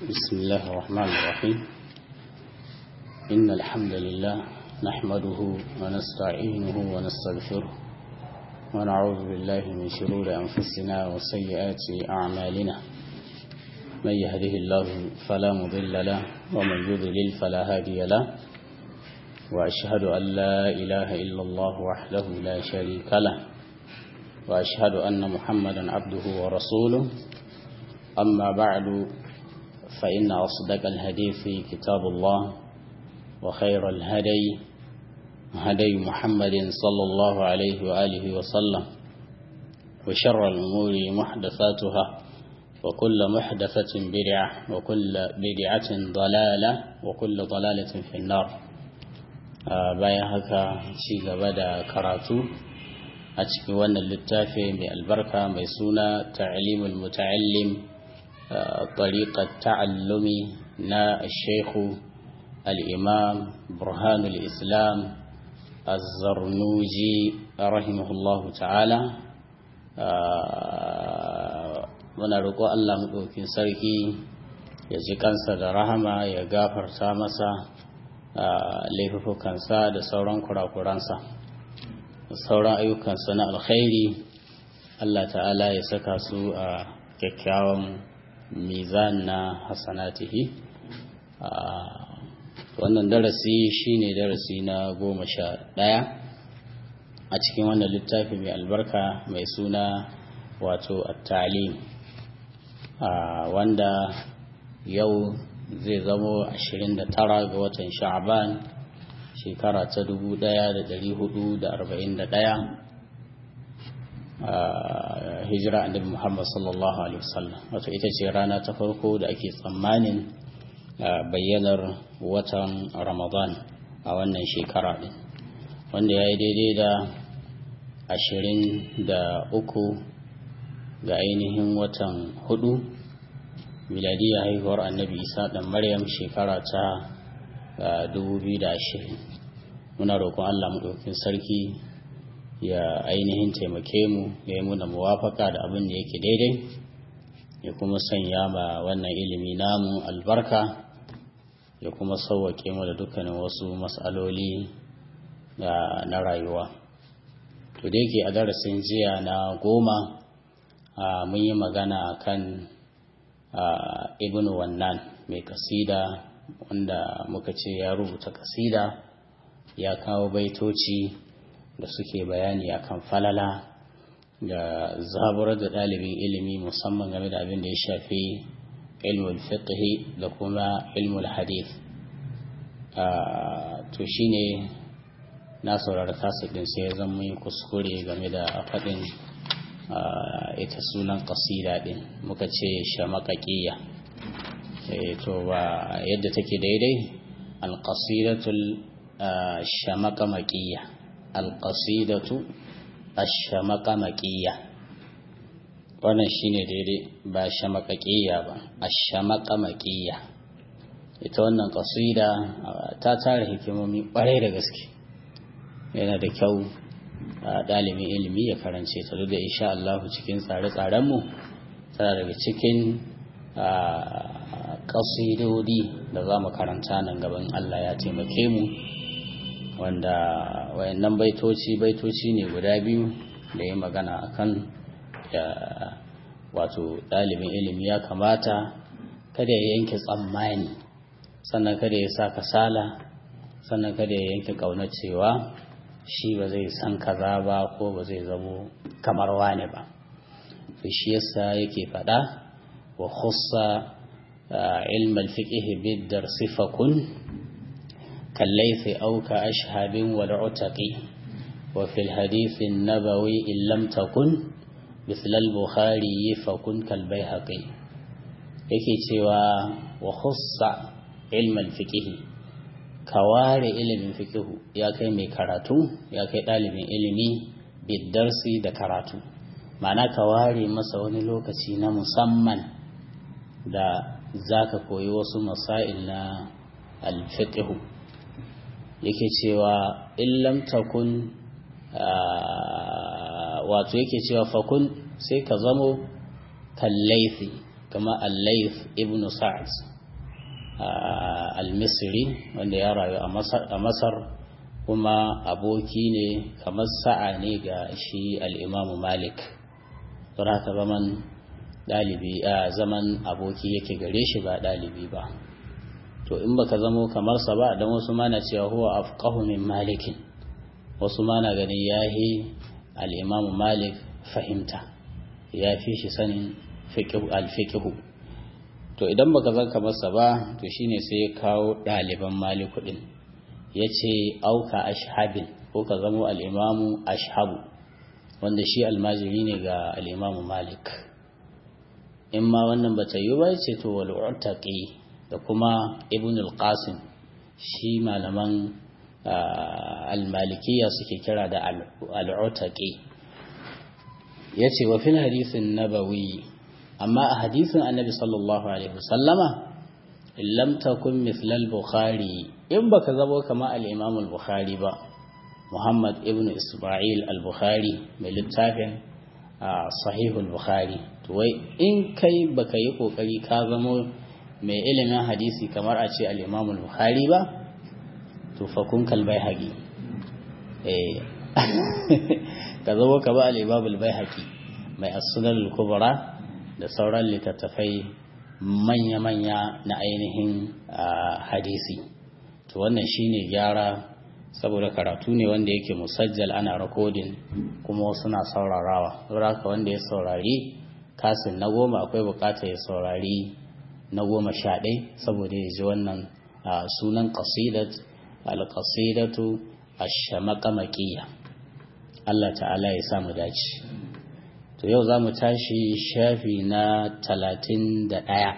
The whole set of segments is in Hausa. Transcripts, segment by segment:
بسم الله الرحمن الرحيم إن الحمد لله نحمده ونستعينه ونستغفره ونعوذ بالله من شرور أنفسنا وسيئات أعمالنا من يهده الله فلا مضل له ومن يضلل فلا هادي له وأشهد أن لا إله إلا الله وحده لا شريك له وأشهد أن محمدا عبده ورسوله أما بعد فإن أصدق الحديث كتاب الله وخير الهدي هدي محمد صلى الله عليه وآله وسلم وشر الأمور محدثاتها وكل محدثة بدعة وكل بدعة ضلالة وكل ضلالة في النار bayan haka ci gaba da karatu a cikin wannan littafi mai albarka mai suna ta'limul muta'allim طريقة تعلم نا الشيخ الإمام برهان الإسلام الزرنوجي رحمه الله تعالى muna roƙo Allah maɗaukin sarki ya ji kansa da rahama ya gafarta masa laifukansa da sauran kurakuransa da sauran ayyukansa na alkhairi Allah ta'ala ya saka su a kyakkyawan mizan na hasanatihi wannan darasi shine darasi na goma sha ɗaya a cikin wannan littafi mai albarka mai suna wato at-talim wanda yau zai zamo 29 ga watan sha'ban shekara ta 1441 hijira annabi Muhammad sallallahu alaihi wasallam wato ita ce rana ta farko da ake tsammanin bayyanar watan Ramadan a wannan shekara din wanda ya yi daidai da ashirin da uku ga ainihin watan hudu miladiyya haihuwar annabi isa dan maryam shekara ta 2020 muna roƙon allah maɗaukin sarki ya ainihin taimake mu ya yi muna muwafaka da abin da yake daidai ya kuma sanya ma wannan ilimi namu albarka ya kuma sauwake mu da dukkanin wasu matsaloli na rayuwa to da yake a darasin jiya na goma mun yi magana kan ibn wannan mai kasida wanda muka ce ya rubuta kasida ya kawo baitoci da suke bayani akan falala da zaburar da ɗalibin ilimi musamman game da abin da ya shafi ilmul fiqhi da kuma ilmul hadith to shine na saurari kasudin sai ya zama yi kuskure game da faɗin ita sunan ƙasida ɗin muka ce shamakaƙiya to ba yadda take daidai alƙasidatul shamakamaƙiya alƙasidatu ashamaqamaqiyya wannan shine daidai ba shamaqaqiyya ba ashamaqamaqiyya ita wannan ƙasida ta tara hikimomi ƙwarai da gaske yana da kyau ɗalibin ilimi ya karance ta duk da insha Allah cikin tsare-tsarenmu tana daga cikin ƙasidodi da za mu karanta nan gaban Allah ya taimake mu wanda wayannan baitoci baitoci ne guda biyu da ya magana akan wato ɗalibin ilimi ya kamata kada ya yanke tsammani sannan kada ya sa kasala sannan kada ya yanke ƙaunar cewa shi ba zai san kaza ba ko ba zai zamo kamar wane ba to shi yasa yake faɗa wa khussa ilm al-fiqh bid-dar sifakun كالليث أو كأشهب والعتق وفي الحديث النبوي إن لم تكن مثل البخاري فكن كالبيهقي yake cewa wa khussa ilmal fiqh ka ware ilimin fiqh ya kai mai karatu ya kai ɗalibin ilimi bidarsi da karatu ma'ana ka ware masa wani lokaci na musamman da zaka koyi wasu masail na al-fiqh yake cewa illam takun wato yake cewa fakun sai ka zamo kallaifi kama al-layth ibn sa'd al-misri wanda ya rayu a masar kuma aboki ne kamar sa'a ne ga shi al'imamu malik don haka zaman ɗalibi a zaman aboki yake gare shi ba ɗalibi ba to in baka zamo kamar sa ba don wasu mana cewa huwa afqahu min malikin wasu mana ganin yahi al-imamu malik fahimta ya fi shi sanin al-fiqh to idan baka zan kamar sa ba to shine sai ya kawo ɗaliban maliku din yace auka ashhabin ko ka zamo al-imamu ashhabu wanda shi almajiri ne ga al-imamu malik in ma wannan bata yi ba ce to wal urtaqi da kuma ibn al-qasim shi malaman al-malikiya suke kira da al-urtaqi yace wa fil hadithin nabawi amma a hadithin annabi sallallahu alaihi wasallama in lam takun mithla al-bukhari in baka zabo kama al-imam al-bukhari ba muhammad ibn isma'il al-bukhari mai littafin sahih al-bukhari to wai in kai baka yi kokari ka zamo mai ilimin hadisi kamar a ce al-imam al-bukhari ba to fa kun kalbai haqi eh ka zamo ka ba al-imam al-baihaqi mai as-sunan al-kubra da sauran littattafai manya-manya na ainihin hadisi to wannan shine gyara saboda karatu ne wanda yake musajjal ana rakodin kuma suna saurarawa saboda haka wanda ya saurari kasin na goma akwai bukatar ya saurari na goma sha ɗai saboda ya ji wannan sunan ƙasidat alƙasidatu ashamaqamaqiyya Allah ta'ala ya samu dace to yau za mu tashi shafi na talatin da ɗaya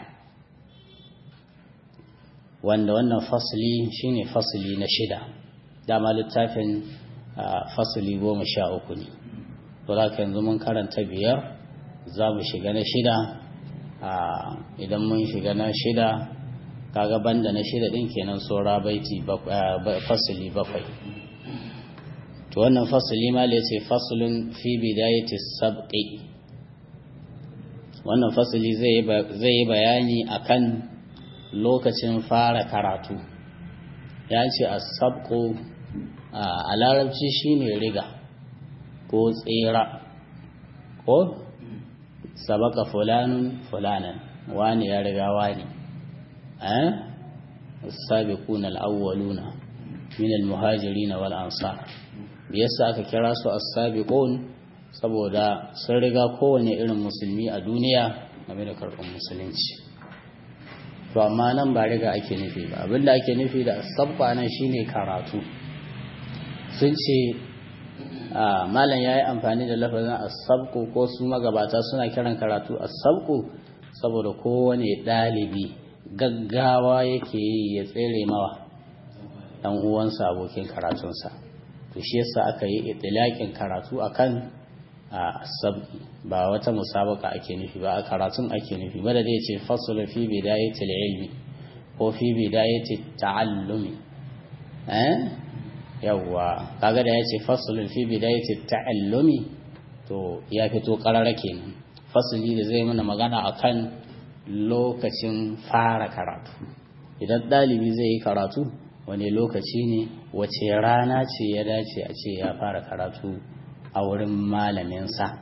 wanda wannan fasili shine fasili na shida dama littafin fasili goma sha uku ne to za ka yanzu mun karanta biyar za mu shiga na shida idan mun shiga na shida kaga banda na shida ɗin kenan saura baiti fasili bakwai to wannan fasili ma da ce fasilin fi bidayati sabqi wannan fasili zai yi bayani akan lokacin fara karatu ya ce a sabko a larabci shine riga ko tsira ko sabaka fulanun fulanan wani ya riga wani eh sabiquna al-awwaluna min al-muhajirin wal ansar me yasa aka kira su as-sabiqun saboda sun riga kowane irin musulmi a duniya game da karɓar musulunci to amma nan ba riga ake nufi ba abinda ake nufi da sabba nan shine karatu sun ce malam ya yi amfani da lafazin asabku ko su magabata suna kiran karatu asabku saboda kowane ɗalibi gaggawa yake yi ya tsere mawa ɗan uwansa abokin karatunsa to shi yasa aka yi itilakin karatu akan asabki ba wata musabaka ake nufi ba a karatun ake nufi ba da zai ce fasul fi bidayatil ilmi ko fi bidayati ta'allumi eh yawwa kaga da yace fasul fi bidayati ta'allumi to ya fito karara kenan fasali da zai mana magana akan lokacin fara karatu idan dalibi zai yi karatu wani lokaci ne wace rana ce ya dace a ce ya fara karatu a wurin malaminsa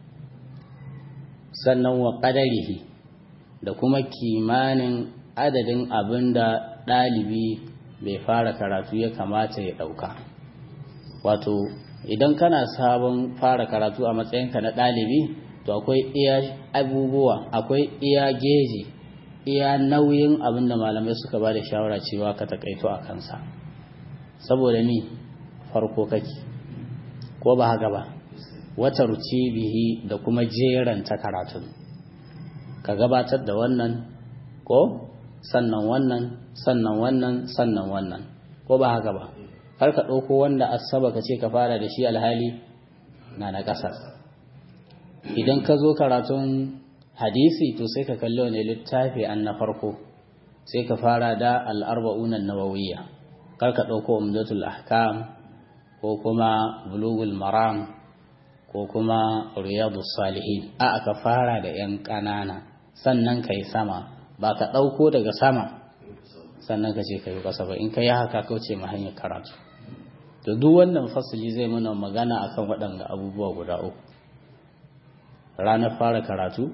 sannan wa ƙadarihi da kuma kimanin adadin abin da ɗalibi bai fara karatu ya kamata ya ɗauka wato idan kana sabon fara karatu a matsayinka na ɗalibi to akwai iya abubuwa akwai iya geji iya nauyin abin da malamai suka ba da shawara cewa ka takaito a kansa saboda mi farko kake ko ba haka ba wata bihi da kuma jeranta karatun ka gabatar da wannan ko sannan wannan sannan wannan sannan wannan ko ba haka ba har ka ɗauko wanda asaba ka ce ka fara da shi alhali na na ƙasa idan ka zo karatun hadisi to sai ka kalli wani littafi an na farko sai ka fara da al'arba'unan nawawiyya kar ka ɗauko umdatul ahkam ko kuma bulugul maram ko kuma riyadu salihin a aka fara da yan ƙanana sannan ka yi sama ba ka ɗauko daga sama sannan ka ce ka yi ƙasa ba in ka yi haka kauce ma hanyar karatu to duk wannan fasili zai mana magana akan waɗanda abubuwa guda uku ranar fara karatu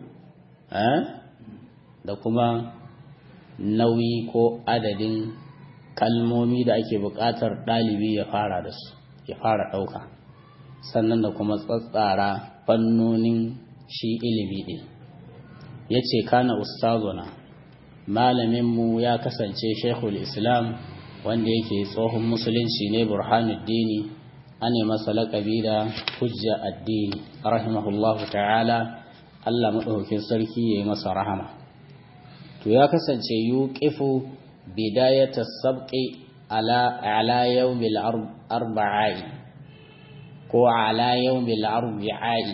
da kuma nauyi ko adadin kalmomi da ake buƙatar ɗalibi ya fara da su ya fara ɗauka sannan da kuma tsatsara fannonin shi ilimi ɗin ya ce kana ustazuna malaminmu ya kasance shekul islam wanda yake tsohon musulunci ne burhanuddini an yi masa laƙabi da hujja addini rahimahullahu ta'ala allah maɗaukakin sarki ya yi masa rahama to ya kasance yuqifu bidayata sabqi ala ala yawmil arba'i ko ala yawmil arba'i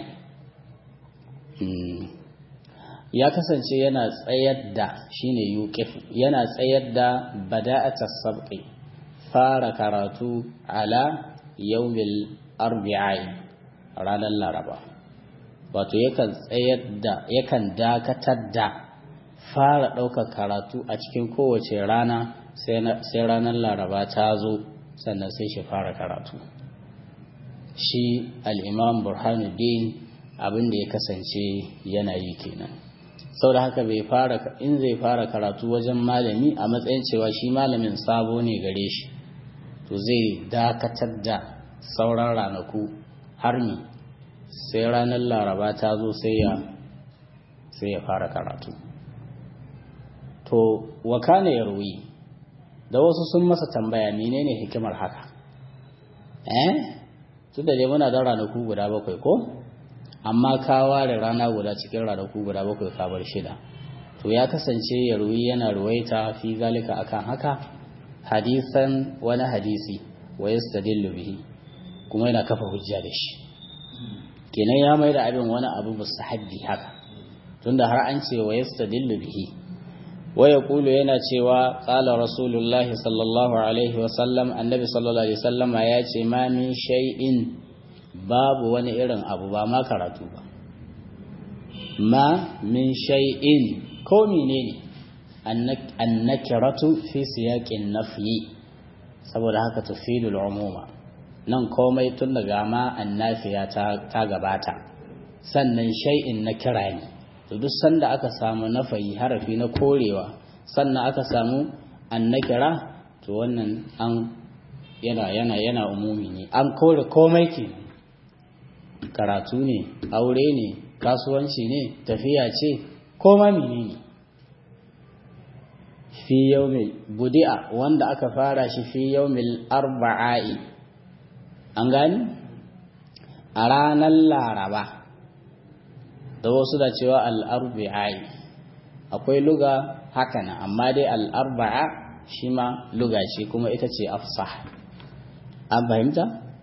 ya kasance yana tsayar da shine yuqifu yana tsayar da bada'ata sabqi fara karatu ala yawmil arba'i ranar laraba wato yakan tsayar da yakan dakatar da fara ɗaukar karatu a cikin kowace rana sai ranar laraba ta zo sannan sai shi fara karatu shi al'imam burhanuddin abin da ya kasance yana yi kenan sau da haka bai fara in zai fara karatu wajen malami a matsayin cewa shi malamin sabo ne gare shi to zai dakatar da sauran ranaku har mi sai ranar laraba ta zo sai ya fara karatu to wakana ya ruwi da wasu sun masa tambaya menene hikimar haka eh tunda dai muna da ranaku guda bakwai ko amma ka ware rana guda cikin ranaku guda bakwai ka bar shida to ya kasance ya ruwi yana ruwaita fi zalika akan haka hadisan wani hadisi wa yastadillu bihi kuma yana kafa hujja da shi kenan ya mai da abin wani abu mustahabbi haka tunda har an ce wa yastadillu bihi ويقول yana cewa qala rasulullahi sallallahu alaihi wasallam annabi sallallahu alaihi wasallam ya ce ma min shay'in babu wani irin abu ba ma karatu ba ma min shay'in ko menene annakiratu fi siyaqin nafyi saboda haka tufidul umuma nan komai tun daga ma annafiya ta ta gabata sannan shay'in na kira ne to duk sanda aka samu nafayi harafi na korewa sannan aka samu annakira to wannan an yana yana yana umumi ne an kore komai ke karatu ne aure ne kasuwanci ne tafiya ce koma menene fi yaumil budi'a wanda aka fara shi fi yaumil arba'i an gani a ranar laraba da wasu da cewa al'arbi'ai akwai luga haka na amma dai al'arba'a shi ma luga ce kuma ita ce afsah an fahimta?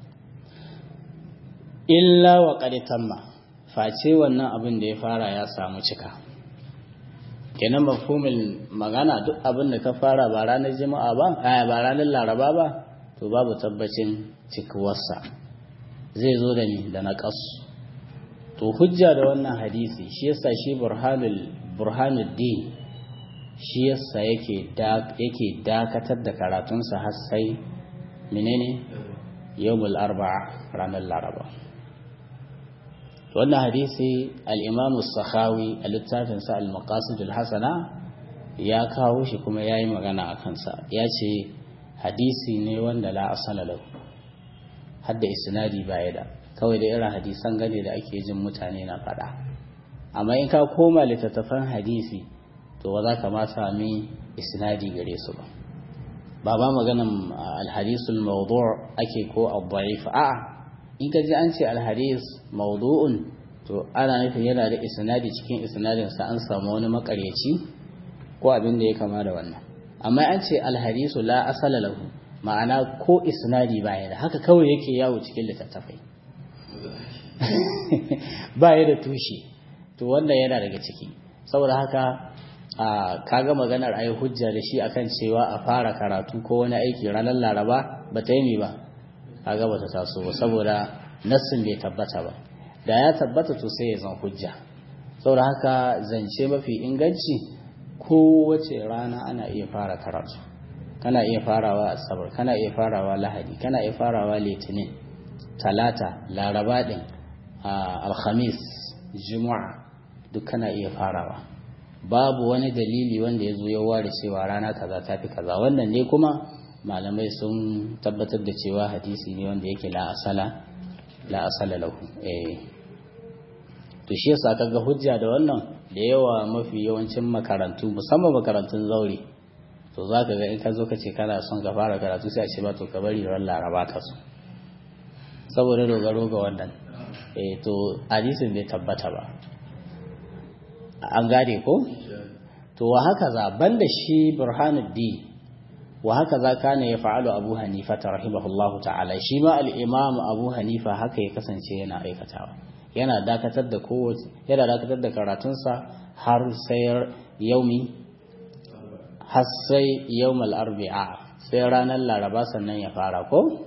illa wa tamma face wannan abin da ya fara ya samu cika kenan mafhumin magana duk abin da ka fara ba ranar jima'a ba ba ranar laraba ba to babu tabbacin cikuwarsa zai zo da ni da na ƙasu to hujja da wannan hadisi shi yasa shi burhanul burhanuddin shi yasa yake yake dakatar da karatunsa har sai menene yawmul arba'a ranar laraba wannan hadisi al-imam as-sakhawi a littafin sa al-maqasid al-hasana ya kawo shi kuma yayi magana a kansa ya ce hadisi ne wanda la asala lahu hadda isnadi baya da kawai da irin hadisan gane da ake jin mutane na faɗa amma in ka koma littattafan hadisi to ba za ka ma sami isnadi gare su ba ba ba maganan alhadisul mawdu' ake ko ad-da'if a'a in ka ji an ce alhadis mawdu'un to ana nufin yana da isnadi cikin isnadin sa an samu wani makaryaci ko abin da ya kama da wannan amma an ce alhadisu la asala lahu ma'ana ko isnadi baya da haka kawai yake yawo cikin littattafai ba ya da tushe to wannan yana daga ciki saboda haka a kaga maganar ayi hujja da shi akan cewa a fara karatu ko wani aiki ranar laraba ba ta yi ba kaga ba ta taso ba saboda nassin bai tabbata ba da ya tabbata to sai ya zan hujja saboda haka zance mafi inganci kowace rana ana iya fara karatu kana iya farawa asabar kana iya farawa lahadi kana iya farawa litinin talata laraba din alhamis juma'a duk kana iya farawa babu wani dalili wanda ya zo ya ware cewa rana kaza ta fi kaza wannan ne kuma malamai sun tabbatar da cewa hadisi ne wanda yake la asala la asala lahu eh to shi yasa kaga hujja da wannan da yawa mafi yawancin makarantu musamman makarantun zaure to zaka ga in ka zo ka ce kana son ka fara karatu sai a ce ba to ka bari ran laraba ka so saboda dogaro ga wannan eh to hadisin bai tabbata ba an gane ko to wa haka za banda shi burhanuddin wa haka za kana ya fa'alu abu hanifa ta rahimahullahu ta'ala shi ma al'imam abu hanifa haka ya kasance yana aikatawa yana dakatar da kowace yana dakatar da karatunsa har sai yaumi har sai yaumal arbi'a sai ranar laraba sannan ya fara ko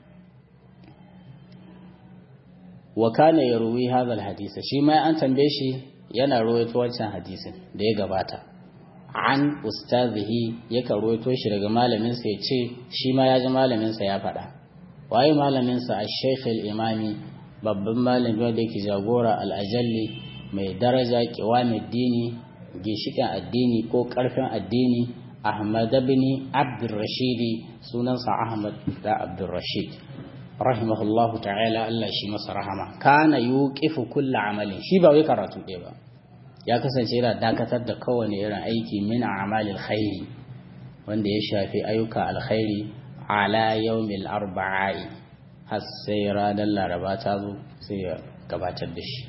wa kana yarwi hadha hadisa shi ma an tambaye shi yana rawaito wancan hadisin da ya gabata an ustazihi yakan ruwaito shi daga malaminsa ya ce shi ma ya ji malaminsa ya faɗa waye malaminsa a sheikh imami babban malami wanda yake jagora al'ajalli mai daraja kiwamin dini ginshikin addini ko ƙarfin addini ahmad bin abdurrashidi sunansa ahmad da abdurrashid rahimahullahu ta'ala Allah shi masa rahama kana yuqifu kulla amalin shi ba wai karatu ɗaya ba ya kasance yana dakatar da kowane irin aiki min amalil khairi wanda ya shafi ayyuka alkhairi ala yawmil arba'i har sai ranar laraba ta zo sai ya gabatar da shi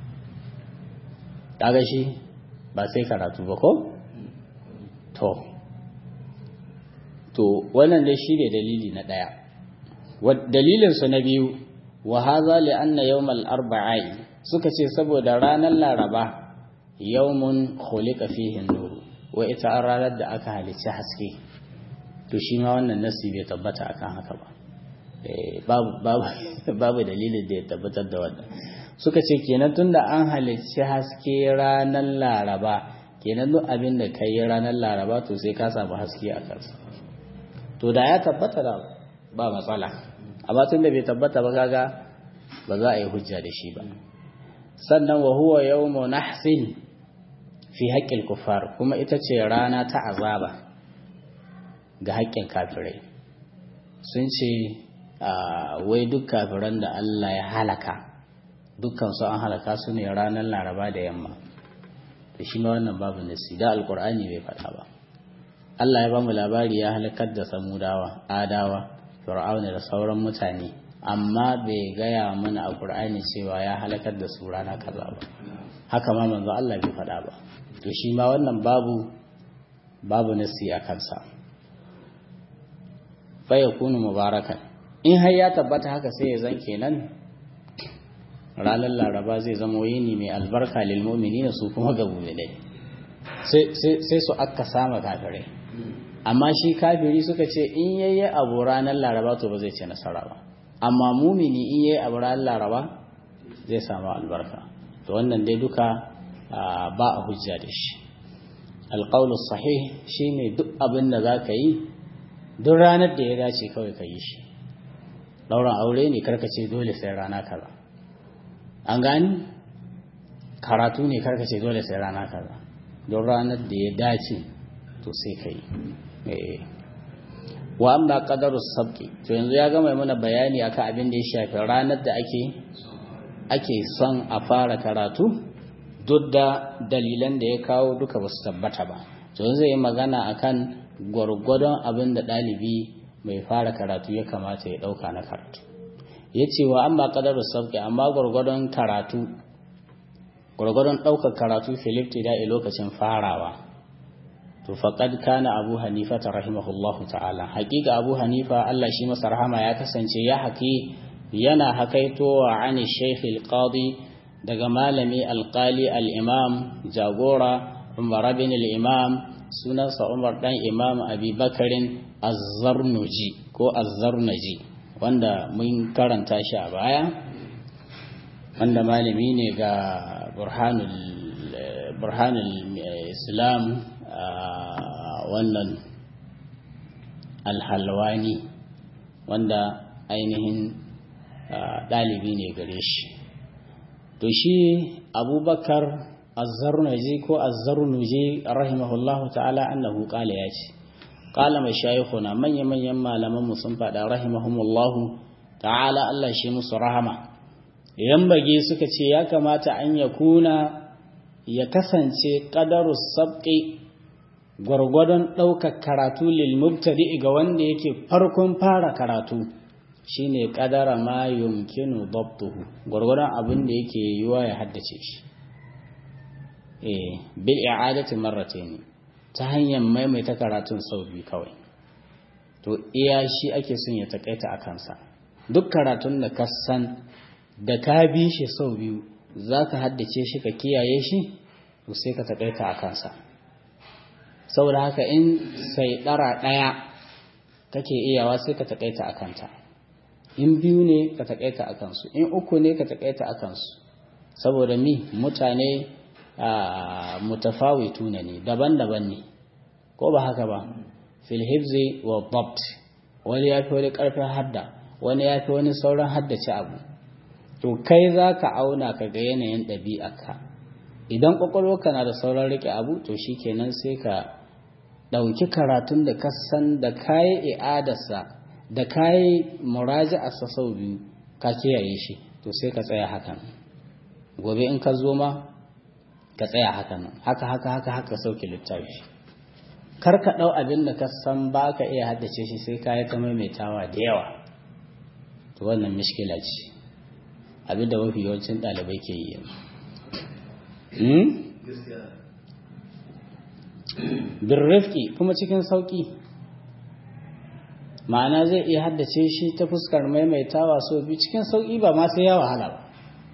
kaga shi ba sai karatu ba ko to to wannan dai shi ne dalili na ɗaya dalilinsu na biyu wa haza li anna yawmal arba'i suka ce saboda ranar laraba yawmun khuliqa fihi an-nur wa ita an ranar da aka halicci haske to shi ma wannan nasi bai tabbata akan haka ba babu babu babu dalilin da ya tabbatar da wannan suka ce kenan tunda an halicci haske ranar laraba kenan duk abin da kai ranar laraba to sai ka samu haske a kansa to da ya tabbata da ba matsala amma tunda bai tabbata ba kaga ba za a yi hujja da shi ba sannan wa huwa yawmu nahsin fi haƙƙin kufar kuma ita ce rana ta azaba ga haƙƙin kafirai sun ce wai duk kafiran da Allah ya halaka dukkan su an halaka su ne ranar laraba da yamma da shi ma wannan babu nasi da alkur'ani bai faɗa ba Allah ya bamu labari ya halakar da samudawa adawa fir'auna da sauran mutane amma bai gaya mana a qur'ani cewa ya halakar da su rana kaza ba haka ma manzo Allah bai faɗa ba to shi ma wannan babu babu nasi a kansa fa yakunu mubarakan in har ya tabbata haka sai ya zan kenan ranar laraba zai zama yini mai albarka lil mu'minina su kuma ga mu'minai sai sai su akka sama kafirai amma shi kafiri suka ce in yayi abu ranar laraba to ba zai ce nasara ba amma mumini in yayi abu ranar laraba zai samu albarka to wannan dai duka ba a hujja da shi alƙaunus sahih shine duk abin da za ka yi duk ranar da ya dace kawai ka yi shi ɗauran aure ne karkace dole sai rana kaza an gani karatu ne karkace dole sai rana kaza don ranar da ya dace to sai ka yi wa amma qadaru sabqi to yanzu ya gama mana bayani akan abin da ya shafi ranar da ake ake son a fara karatu duk da dalilan da ya kawo duka ba su tabbata ba to zai yi magana akan gwargwadon abin da ɗalibi mai fara karatu ya kamata ya ɗauka na karatu ya ce wa amma ƙadar sauƙi amma gwargwadon karatu gwargwadon ɗaukar karatu filip da a lokacin farawa to faƙad kana abu hanifa ta rahimahullahu ta'ala haƙiƙa abu hanifa allah shi masa rahama ya kasance ya haƙi yana hakaitowa ani shaykh al-qadi daga malami alƙali al-imam jagora umar bin al-imam sunansa umar dan imam abi bakarin azzarnuji ko azzarnaji wanda mun karanta shi a baya wanda malami ne ga burhanul burhanul islam wannan alhalwani wanda ainihin ɗalibi ne gare shi to shi abubakar azzarnuji ko azzarnuji rahimahullahu ta'ala annahu qala ya ce qala mashayikhuna manya manyan malaman mu sun faɗa rahimahumullahu ta'ala Allah shi musu rahama idan bage suka ce ya kamata an ya kuna ya kasance qadarus sabqi gwargwadon ɗaukar karatu lil mubtadi ga wanda yake farkon fara karatu shine kadara ma yumkinu dabtuhu gwargwadon abin da yake yiwa ya haddace shi eh bil i'adati marratayn ta hanyar maimaita karatun sau biyu kawai to iya shi ake son ya takaita a kansa duk karatun da ka san da ka bi shi sau biyu zaka haddace shi ka kiyaye shi to sai ka takaita a kansa saboda haka in sai dara daya kake iyawa sai ka takaita a kanta in biyu ne ka takaita a kansu in uku ne ka takaita a kansu saboda mi mutane mutafawitu ne daban-daban ne ko ba haka ba fil hifzi wa dabt wani ya fi wani karfin hadda wani ya fi wani sauran haddace abu to kai za ka auna ka ga yanayin ɗabi'arka idan ƙwaƙwalwarka na da sauran riƙe abu to shi kenan sai ka ɗauki karatun da ka san da kayi i'adarsa da kayi muraji'arsa sau biyu ka kiyaye shi to sai ka tsaya hakan gobe in ka zo ma ka tsaya hakan haka haka haka haka sauke littafi kar ka ɗau abin da ka san ba ka iya haddace shi sai ka yi ta maimaitawa da yawa to wannan mishkila ce abin da mafi yawancin ɗalibai ke yi yanzu birrifki kuma cikin sauƙi ma'ana zai iya haddace shi ta fuskar maimaitawa so biyu cikin sauƙi ba ma sai ya wahala ba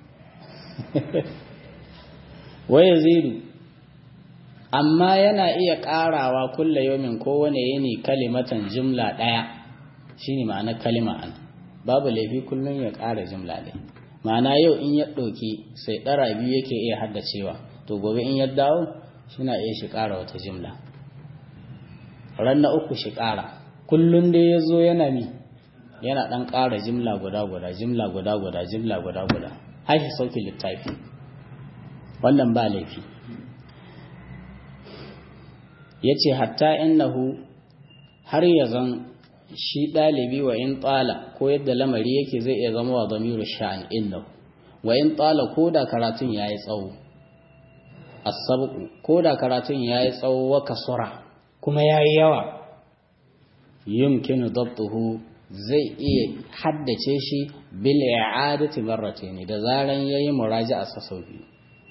waya zidu amma yana iya ƙarawa kulla yomin kowane yini kalimatan jimla ɗaya shine ma'anar kalima an babu laifi kullum ya ƙara jimla ɗaya ma'ana yau in ya ɗauki sai ɗara biyu yake iya haddacewa to gobe in ya dawo shina iya shi ƙara wata jimla ran na uku shi ƙara kullum dai ya zo yana mi yana ɗan ƙara jimla guda guda jimla guda guda jimla guda guda har shi sauki littafi wannan ba laifi ya ce hatta innahu har ya zan shi ɗalibi wa in tsala ko yadda lamari yake zai iya zama wa zamiru sha'an innahu wa in tsala ko da karatun ya yi tsawo asabu ko da karatun ya yi tsawo wa kasura kuma ya yi yawa yumkinu dabtuhu zai iya haddace shi bil i'adati marratayn da zaran yayi muraja'a sa sau biyu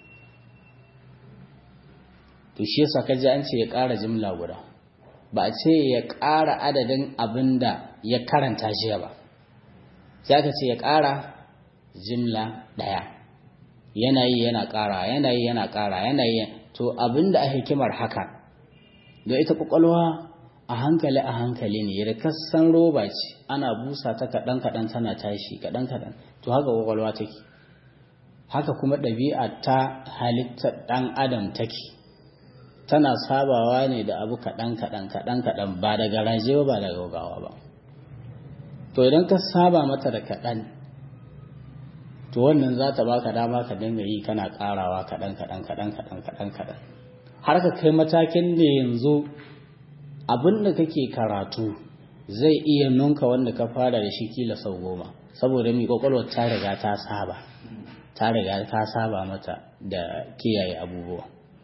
to shi yasa kaji an ce ya ƙara jimla guda ba a ce ya ƙara adadin abin da ya karanta jiya ba sai aka ce ya ƙara jimla ɗaya yanayi yana ƙara yanayi yana ƙara yanayi to abin da a hikimar haka da ita ƙwaƙwalwa a hankali a hankali ne da kasan roba ce ana busa ta kaɗan kaɗan tana tashi kaɗan kaɗan to haka ƙwaƙwalwa take haka kuma ɗabi'a ta halittar ɗan adam take tana sabawa ne da abu kaɗan kaɗan kaɗan kaɗan ba da garaje ba ba da gaugawa ba to idan ka saba mata da kaɗan to wannan za ta baka dama ka dinga yi kana ƙarawa kaɗan kaɗan kaɗan kaɗan kaɗan kaɗan har ka kai matakin da yanzu abin da kake karatu zai iya nunka wanda ka fara da shi kila sau goma saboda mai kwakwalwar ta riga ta saba ta riga ta saba mata da kiyaye abubuwa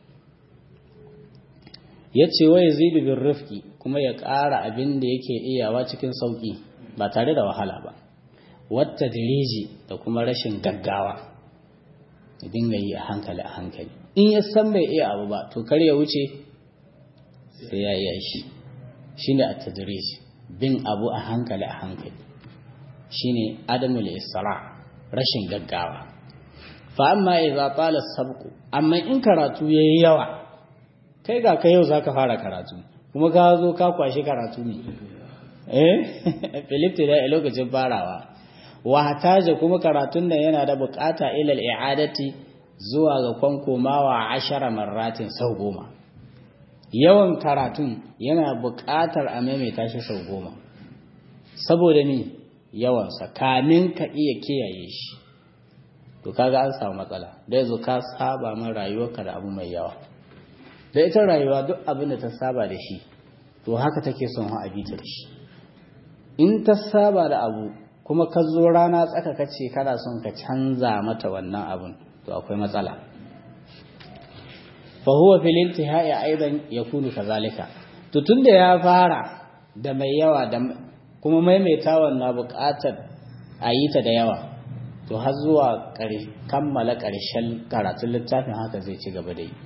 ya ce wa yazidu bin rifki kuma ya ƙara abin da yake iyawa cikin sauƙi ba tare da wahala ba wata diriji da kuma rashin gaggawa ya dinga yi a hankali a hankali in ya san bai iya abu ba to kar ya wuce sai ya iya shi shine at-tadrij bin abu a hankali a hankali shine adamul isra rashin gaggawa fa amma idza tala sabqu amma in karatu yayi yawa kai ga kai yau zaka fara karatu kuma ka zo ka kwashi karatu ne eh Philip da lokacin farawa wa hataja kuma karatun nan yana da bukata ila al-i'adati zuwa ga kwankomawa ashara marratin sau goma yawan karatun yana buƙatar a maimaita shi sau goma saboda ni yawansa kamin ka iya kiyaye shi to kaga an samu matsala da yanzu ka saba min rayuwarka da abu mai yawa da ita rayuwa duk abin da ta saba da shi to haka take son ha abita da shi in ta saba da abu kuma ka zo rana tsaka kace kana son ka canza mata wannan abun to akwai matsala fa huwa fil intihai aidan yakunu kazalika to tunda ya fara da mai yawa da kuma maimaitawan na buƙatar a yi ta da yawa to har zuwa kammala ƙarshen karatun littafin haka zai ci gaba da yi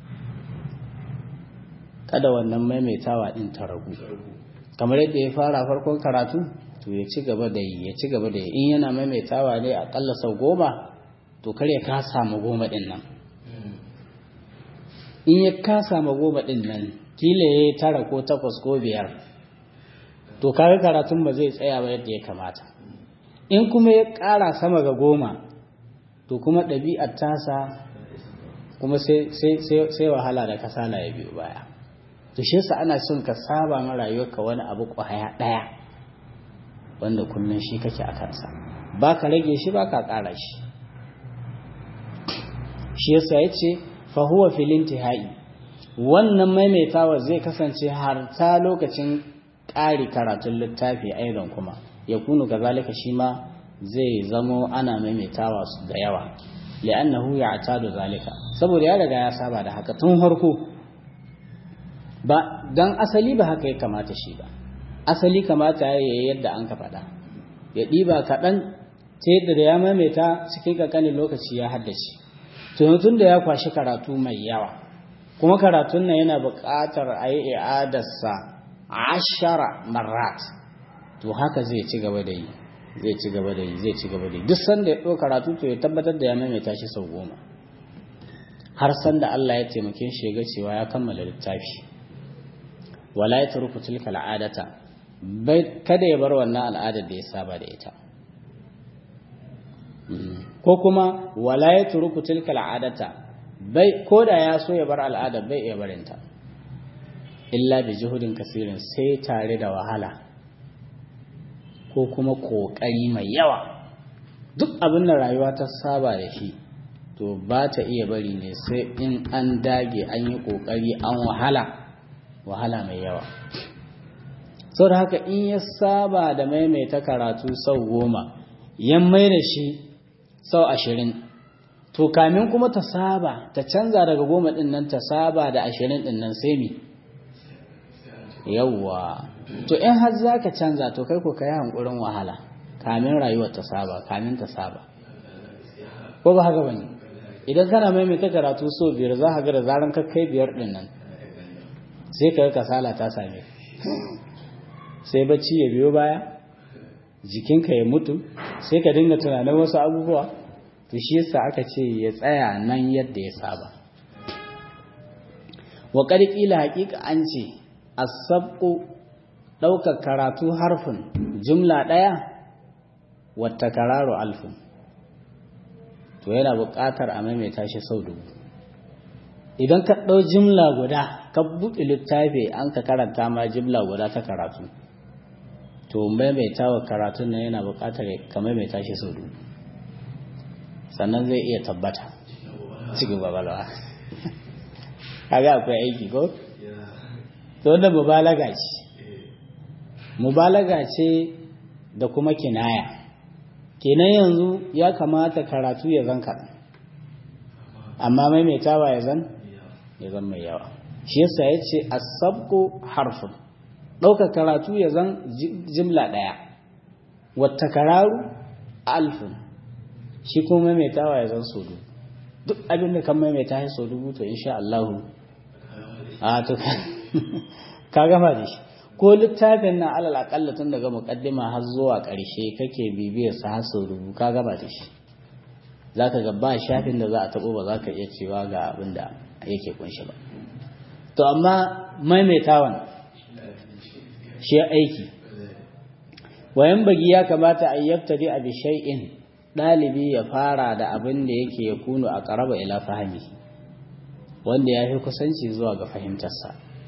kada wannan maimaitawa ɗin ta ragu kamar yadda ya fara farkon karatu to ya ci gaba da yi ya ci gaba da yi in yana maimaitawa ne aƙalla sau goma to kar ya kasa ma goma ɗin nan in ya kasa ma goma ɗin nan kila ya yi tara ko takwas ko biyar to kaga karatun ba zai tsaya ba yadda ya kamata in kuma ya ƙara sama ga goma to kuma ɗabi'ar tasa kuma sai wahala da kasala ya biyo baya to shi yasa ana son ka saba ma rayuwarka wani abu ƙwaya ɗaya wanda kullum shi kake a kansa ba ka rage shi ba ka ƙara shi shi yasa ya ce fahuwa filin tihai wannan maimaitawa zai kasance har ta lokacin ƙari karatun littafi aidan kuma ya kunu kazalika shi ma zai zamo ana maimaitawa su da yawa li'annahu ya'tadu zalika saboda ya riga ya saba da haka tun farko ba dan asali ba haka ya kamata shi ba asali kamata ya yi yadda an ka faɗa ya ɗiba kaɗan ta yadda da ya maimaita cikin ƙanƙanin lokaci ya haddace tun da ya kwashi karatu mai yawa kuma karatun nan yana buƙatar a yi i'adarsa ashara marat to haka zai ci gaba da yi zai ci gaba da yi zai ci gaba da yi duk sanda ya ɗau karatu to ya tabbatar da ya maimaita shi sau goma har sanda Allah ya taimake shi ya ga cewa ya kammala littafi wala ya turku tilka al'adata bai kada ya bar wannan al'adar da ya saba da ita ko kuma wala ya turku tilka al'adata bai ko da ya so ya bar al'adar bai iya barinta illa bi juhudin kasirin sai tare da wahala ko kuma kokari mai yawa duk abin da rayuwa ta saba da shi to ba ta iya bari ne sai in an dage an yi kokari an wahala wahala mai yawa sau da haka in ya saba da maimaita karatu sau goma yan mai da shi sau ashirin to kamin kuma ta saba ta canza daga goma ɗin nan ta saba da ashirin ɗin nan sai mi yawwa to in har za ka canza to kai ko ka yi hankurin wahala kamin rayuwar ta saba kamin ta saba ko ba haka bane idan kana maimaita karatu so biyar za ka ga da zaran ka kai biyar ɗin nan sai ka kasala ta same sai bacci ya biyo baya jikinka ya mutu sai ka dinga tunanin wasu abubuwa to shi yasa aka ce ya tsaya nan yadda ya saba wa ƙila haƙiƙa an ce asabku ɗaukar karatu harfin jumla ɗaya wata kararo alfin to yana buƙatar a maimaita shi sau dubu idan ka ɗau jimla guda ka buɗe littafi an ka karanta ma jimla guda ta karatu to maimaita wa karatun nan yana buƙatar ka maimaita shi sau dubu sannan zai iya tabbata cikin babalawa kaga akwai aiki ko to wanda mubalaga ce mubalaga ce da kuma kinaya kenan yanzu ya kamata karatu ya zan kaɗan amma maimaitawa ya zan ya zan mai yawa shi yasa ya ce asabku harfin ɗaukar karatu ya zan jimla ɗaya wata kararu alfin shi kuma maimaitawa ya zan so dubu duk abin da kan maimaita ya so dubu to insha Allah a to ka gama da shi ko littafin na alal akalla tun daga mukaddima har zuwa ƙarshe kake bibiyar sa har sau dubu ka gama da shi za ka ga ba shafin da za a taɓo ba za ka iya cewa ga abin da yake kunshi ba to amma maimaitawan shi aiki wayan bagi ya kamata a yabtadi a bishai'in ɗalibi ya fara da abin da yake ya kunu a ƙaraba ila fahimi wanda ya fi kusanci zuwa ga fahimtarsa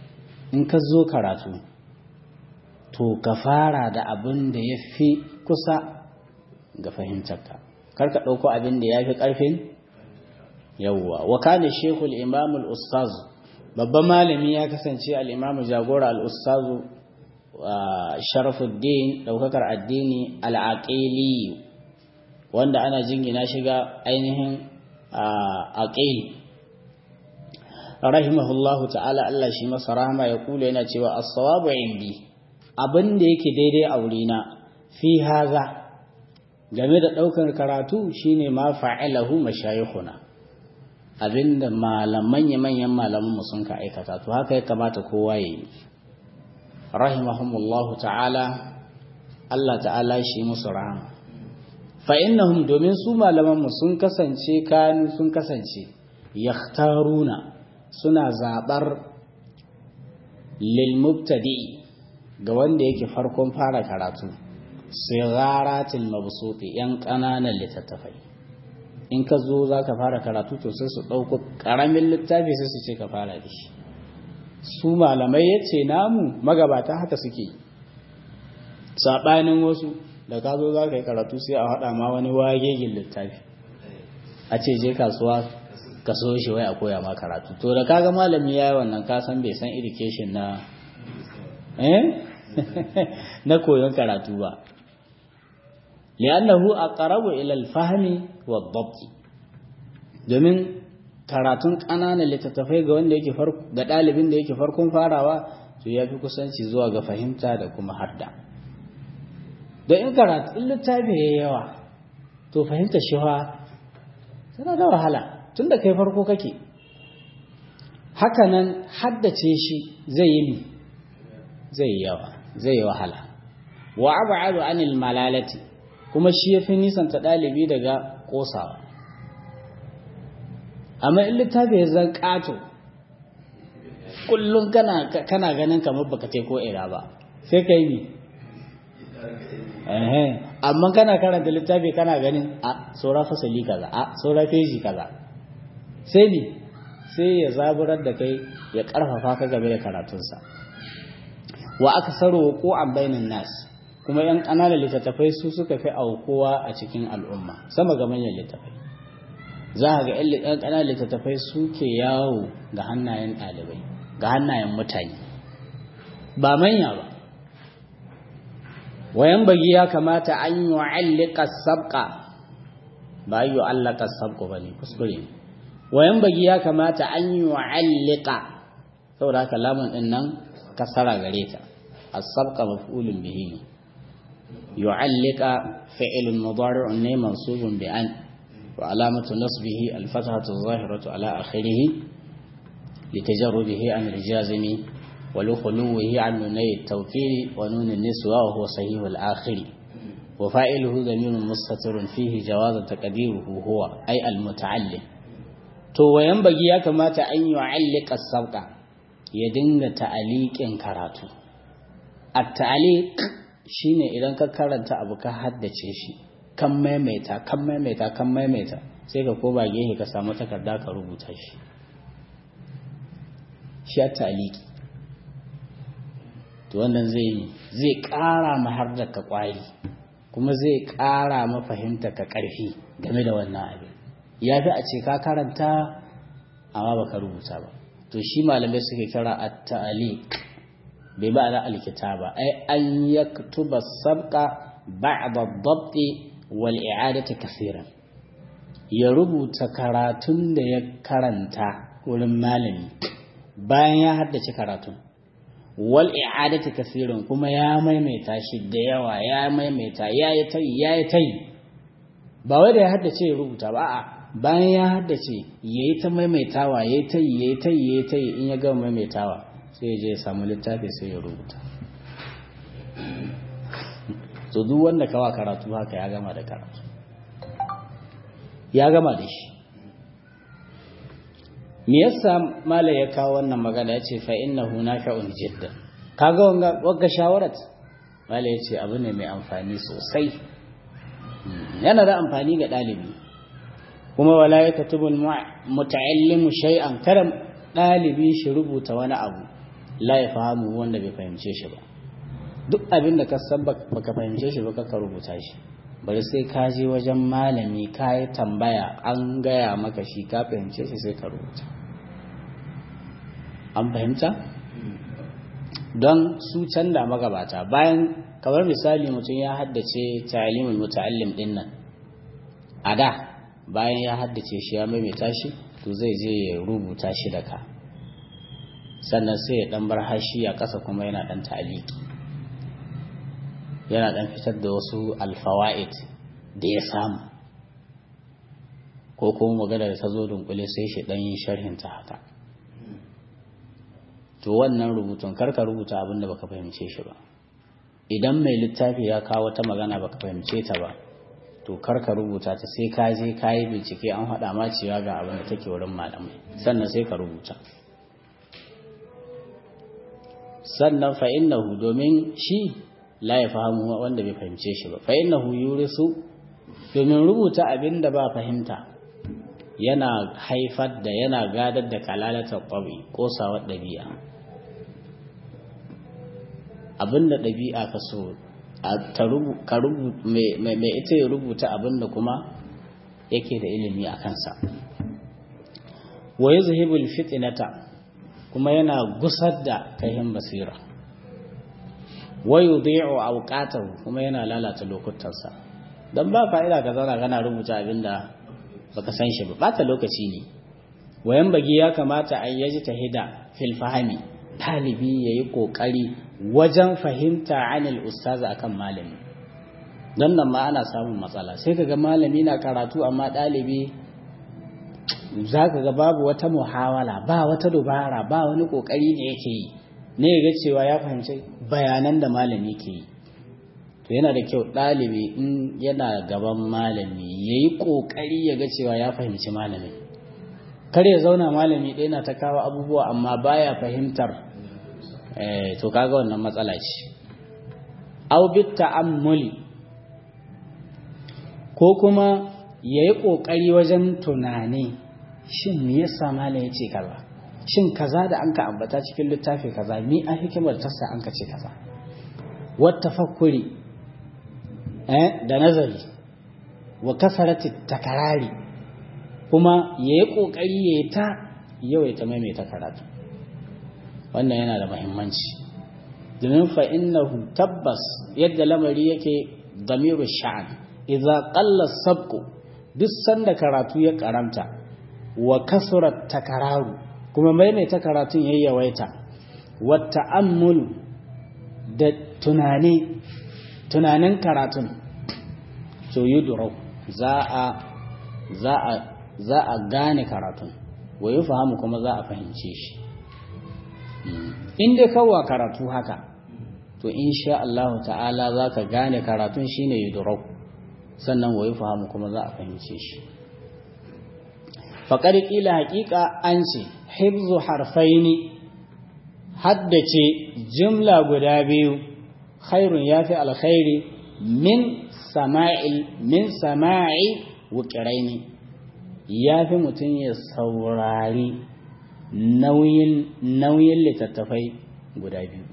in ka zo karatu to ka fara da abin da ya fi kusa ga fahimtarka kar ka ɗauko abin da ya fi ƙarfin yawwa wa kana shekul imamul ustazu babban malami ya kasance al'imamu jagora al'ustazu sharafuddin ɗaukakar addini al'aƙili wanda ana jingina shiga ainihin aƙili rahimahullahu ta'ala Allah shi masa rahama ya kula yana cewa as-sawabu indi abin da yake daidai a wurina fi haza game da ɗaukar karatu shine ma fa'ilahu mashayikhuna abinda malaman manyan malaman sun ka aikata to haka ya kamata kowa ya yi rahimahumullahu ta'ala Allah ta'ala shi musu rahama fa innahum domin su malaman mu sun kasance kanu sun kasance yakhtaruna suna zabar lil mubtadi ga wanda yake farkon fara karatu sigaratil mabsuti yan kananan littattafai in ka zo za ka fara karatu to sai su ɗauko ƙaramin littafi sai su ce ka fara da shi su malamai ya ce namu magabata haka suke saɓanin wasu da ka zo za ka yi karatu sai a haɗa ma wani wagegin littafi a ce je kasuwa ka so shi wai a koya ma karatu to da kaga malami ya yi wannan ka san bai san education na eh na koyon karatu ba li'annahu aqrabu ila al-fahmi wa dhabt domin karatun ƙananan littattafai ga wanda yake farko ga ɗalibin da yake farkon farawa to ya fi kusanci zuwa ga fahimta da kuma harda don in karatu in littafi ya yawa to fahimta shi tana da wahala tun da kai farko kake hakanan haddace shi zai yi zai yi yawa zai yi wahala wa ab'adu anil malalati kuma shi yafi nisanta dalibi daga kosawa amma in littafi ya zan kato kullum kana kana ganin kamar baka ce ko ira ba sai kai ni eh amma kana karanta littafi kana ganin a saura fasali kaza a saura feji kaza sai ni sai ya zaburar da kai ya karfafa ka game da karatunsa wa aka saro ko an bainin nas kuma yan ƙananan littattafai su suka fi aukuwa a cikin al'umma sama ga manyan littattafai za a ga yan ƙananan littattafai suke yawo ga hannayen ɗalibai ga hannayen mutane ba manya ba wayan bagi ya kamata an yi wa'allika sabka ba yi wa'allaka sabko ba ne kuskure ne wayan bagi ya kamata an yi wa'allika saboda haka lamun ɗin nan kasara gare ta as-sabqa maf'ulun bihi yu'allika fi'lun mudari'un ne mansubun bi an wa alamatu nasbihi al-fathatu adh-dhahiratu ala akhirih litajarrubihi an al-jazimi wa lukhuluhi an nunay at-tawkil wa nun an-niswa wa huwa sahih al-akhir wa fa'iluhu dhamirun mustatirun fihi jawaz taqdiruhu huwa ay al-muta'allim to wayan bagi ya kamata an yu'allika as-sabqa ya dinga ta'aliƙin karatu a ta'aliƙ shi ne idan ka karanta abu ka haddace shi kan maimaita kan maimaita kan maimaita sai ka koma gehe ka samu takarda ka rubuta shi shi a ta'aliƙi to wannan zai zai ƙara ma har da ka ƙwari kuma zai ƙara ma fahimta ka ƙarfi game da wannan abin ya fi a ce ka karanta amma baka rubuta ba to shi malamai suke kira at-ta'liq bai ba da alkitaba ai an yaktuba sabqa ba'da ad-dabt wal i'adati kaseeran ya rubuta karatun da ya karanta wurin malami bayan ya haddace karatun wal i'adati kaseeran kuma ya maimaita shi da yawa ya maimaita ya yi tayi ya yi tayi ba wai da ya haddace ya rubuta ba a'a bayan ya haddace ya yi ta maimaitawa ya yi ta yi ya yi ta yi ya yi ta yi in ya gama maimaitawa sai ya je ya samu littafi sai ya rubuta to duk wanda kawa karatu haka ya gama da karatu ya gama da shi me yasa mala ya kawo wannan magana ya ce fa innahu nafi'un jiddan kaga wanga wagga shawarat mala ya ce abu ne mai amfani sosai yana da amfani ga ɗalibi kuma wala ya katubu muta'allimu shay'an kada dalibi shi rubuta wani abu la ya fahimu wanda bai fahimce shi ba duk abin da ka san baka fahimce shi ba ka rubuta shi bari sai ka je wajen malami ka yi tambaya an gaya maka shi ka fahimce shi sai ka rubuta an fahimta don su canza magabata bayan kamar misali mutum ya haddace ta'limul muta'allim din nan a da bayan ya haddace shi ya maimaita shi to zai je ya rubuta shi da ka sannan sai ya dan bar hashi a ƙasa kuma yana dan ta'aliki yana dan fitar da wasu alfawa'id da ya samu ko kuma magana da ta zo dunkule sai shi dan yin sharhin ta haka to wannan rubutun karka rubuta abin da baka fahimce shi ba idan mai littafi ya kawo ta magana baka fahimce ta ba to karka rubuta ta sai ka je ka yi bincike an haɗa ma cewa ga abin da take wurin malamai sannan sai ka rubuta sannan fa innahu domin shi la ya fahimu wanda bai fahimce shi ba fa innahu yurisu domin rubuta abin da ba fahimta yana haifar da yana gadar da kalalatar ƙwabi ƙosawar ɗabi'a abinda ɗabi'a ka so mai ita ya rubuta abinda kuma yake da ilimi a kansa wa yi zuhibul fitinata kuma yana gusar da kayan basira wa yi zai'u auƙatar kuma yana lalata lokutansa don ba fa'ida ka zauna kana rubuta abinda baka san shi ba bata lokaci ne wayan bagi ya kamata a yaji tahida fil fahami talibi yayi kokari wajen fahimta anil ustaza akan malami don nan ma ana samun matsala sai kaga malami na karatu amma dalibi zaka ga babu wata muhawala ba wata dubara ba wani kokari da yake yi ne ga cewa ya fahimci bayanan da malami ke yi to yana da kyau ɗalibi in yana gaban malami ya yi ƙoƙari ya ga cewa ya fahimci malami kar ya zauna malami ɗaya na ta kawo abubuwa amma baya fahimtar to kaga wannan matsala ce au bit ta'ammuli ko kuma ya yi ƙoƙari wajen tunani shin me yasa malam ya ce kaza shin kaza da an ka ambata cikin littafi kaza mi a hikimar tasa an ka ce kaza wata fakuri da nazari wa kasarati takarari kuma ya yi ƙoƙari ya yi ta yawaita maimaita karatu wannan yana da mahimmanci domin fa'innahu tabbas yadda lamari yake damiru sha'an idza qalla sabqu duk sanda karatu ya karanta wa kasurat takararu kuma maimaita karatun yayi yawaita wa ta'ammul da tunani tunanin karatun to yudurau za a za a za a gane karatun wa fahimu kuma za a fahimce shi in dai kawwa karatu haka to insha Allah ta'ala za ka gane karatun shine yudurau sannan wa fahimu kuma za a fahimce shi faƙar ƙila haƙiƙa an ce hibzu harfaini haddace jimla guda biyu khairun ya fi alkhairi min sama'il min sama'i wuƙiraini ya fi mutum ya saurari nauyin nauyin littattafai guda biyu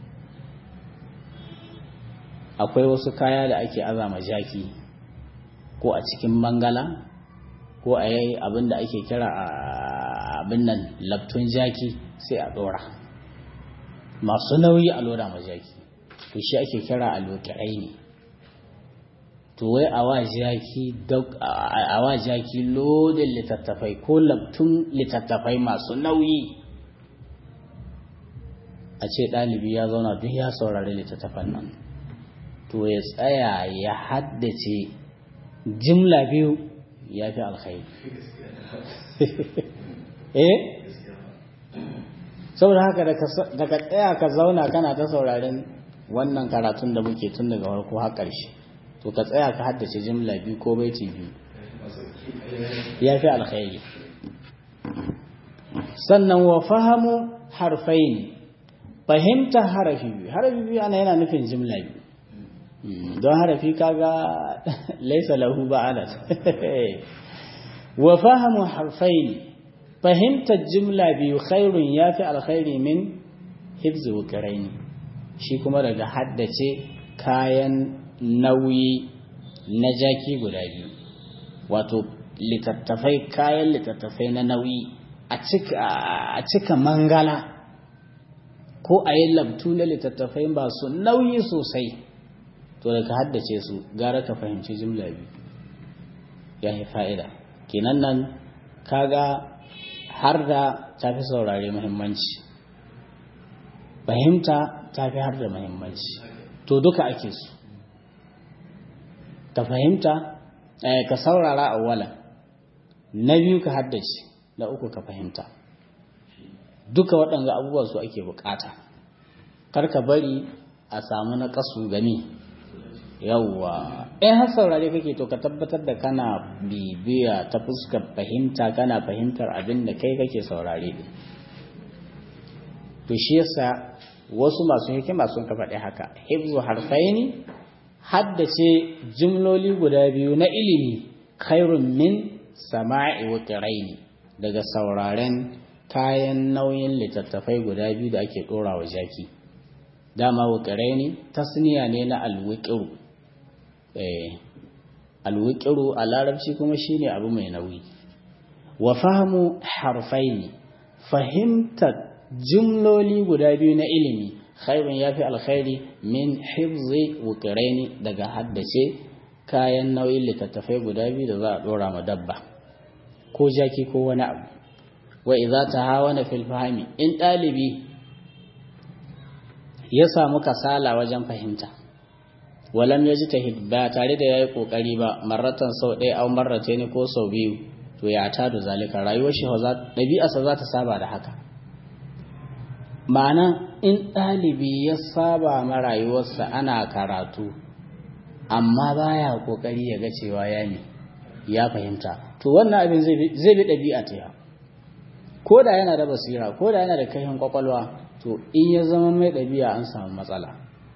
akwai wasu kaya da ake azama jaki ko a cikin mangala ko a yi abin da ake kira abin nan labtun jaki sai a ɗora masu nauyi a loda ma jaki to shi ake kira alwakirai ne to wai a wa jaki lodin littattafai ko labtun littattafai masu nauyi a ce ɗalibi ya zauna duk ya saurari littattafan nan to ya tsaya ya haddace jimla biyu ya fi alkhairi eh saboda haka daga tsaya ka zauna kana ta sauraren wannan karatun da muke tun daga farko har ƙarshe to ka tsaya ka haddace jimla biyu ko baiti biyu ya fi alkhairi sannan wa fahamu harfain fahimta harafi biyu harafi biyu ana yana nufin jimla biyu don harafi kaga laisa lahu ba'alat wa fahamu harfain fahimtar jimla biyu khairun ya fi alkhairi min hifzi wukiraini shi kuma daga haddace kayan nauyi na jaki guda biyu wato littattafai kayan littattafai na nauyi a cika mangala ko a yi labtu na littattafai ba su nauyi sosai to da ka haddace su gara ka fahimci jimla biyu ya yi fa'ida kenan nan kaga har da ta fi saurare muhimmanci fahimta ta fi har da muhimmanci to duka ake su ka fahimta ka saurara a wala na biyu ka haddace na uku ka fahimta duka waɗanda abubuwa su ake bukata kar ka bari a samu na ƙasu gani yawwa in har saurare kake to ka tabbatar da kana bibiya ta fuskar fahimta kana fahimtar abin da kai kake saurare din to shi yasa wasu masu hikima sun ka faɗi haka hifzu harfaini haddace jimloli guda biyu na ilimi khairun min sama'i wa daga sauraren kayan nauyin littattafai guda biyu da ake ɗora wa jaki dama wa tasniya ne na alwiqiru alwiƙiru a larabci kuma shine abu mai nauyi wa fahimu harfaini fahimtar jumloli guda biyu na ilimi khairun ya fi alkhairi min hifzi wukiraini daga haddace kayan nauyin littattafai guda biyu da za a ɗora ma dabba ko jaki ko wani abu wa idza tahawana fil fahmi in ɗalibi ya samu kasala wajen fahimta walam ya ji tahid ba tare da ya yi ƙoƙari ba marratan sau ɗaya au marrata ne ko sau biyu to ya ta da zalika rayuwar shi ɗabi'arsa za ta saba da haka ma'ana in ɗalibi ya saba ma rayuwarsa ana karatu amma baya ƙoƙari ya ga cewa ya ne ya fahimta to wannan abin zai bi ɗabi'a ta ya ko da yana da basira ko da yana da kaihin kwakwalwa to in ya zama mai ɗabi'a an samu matsala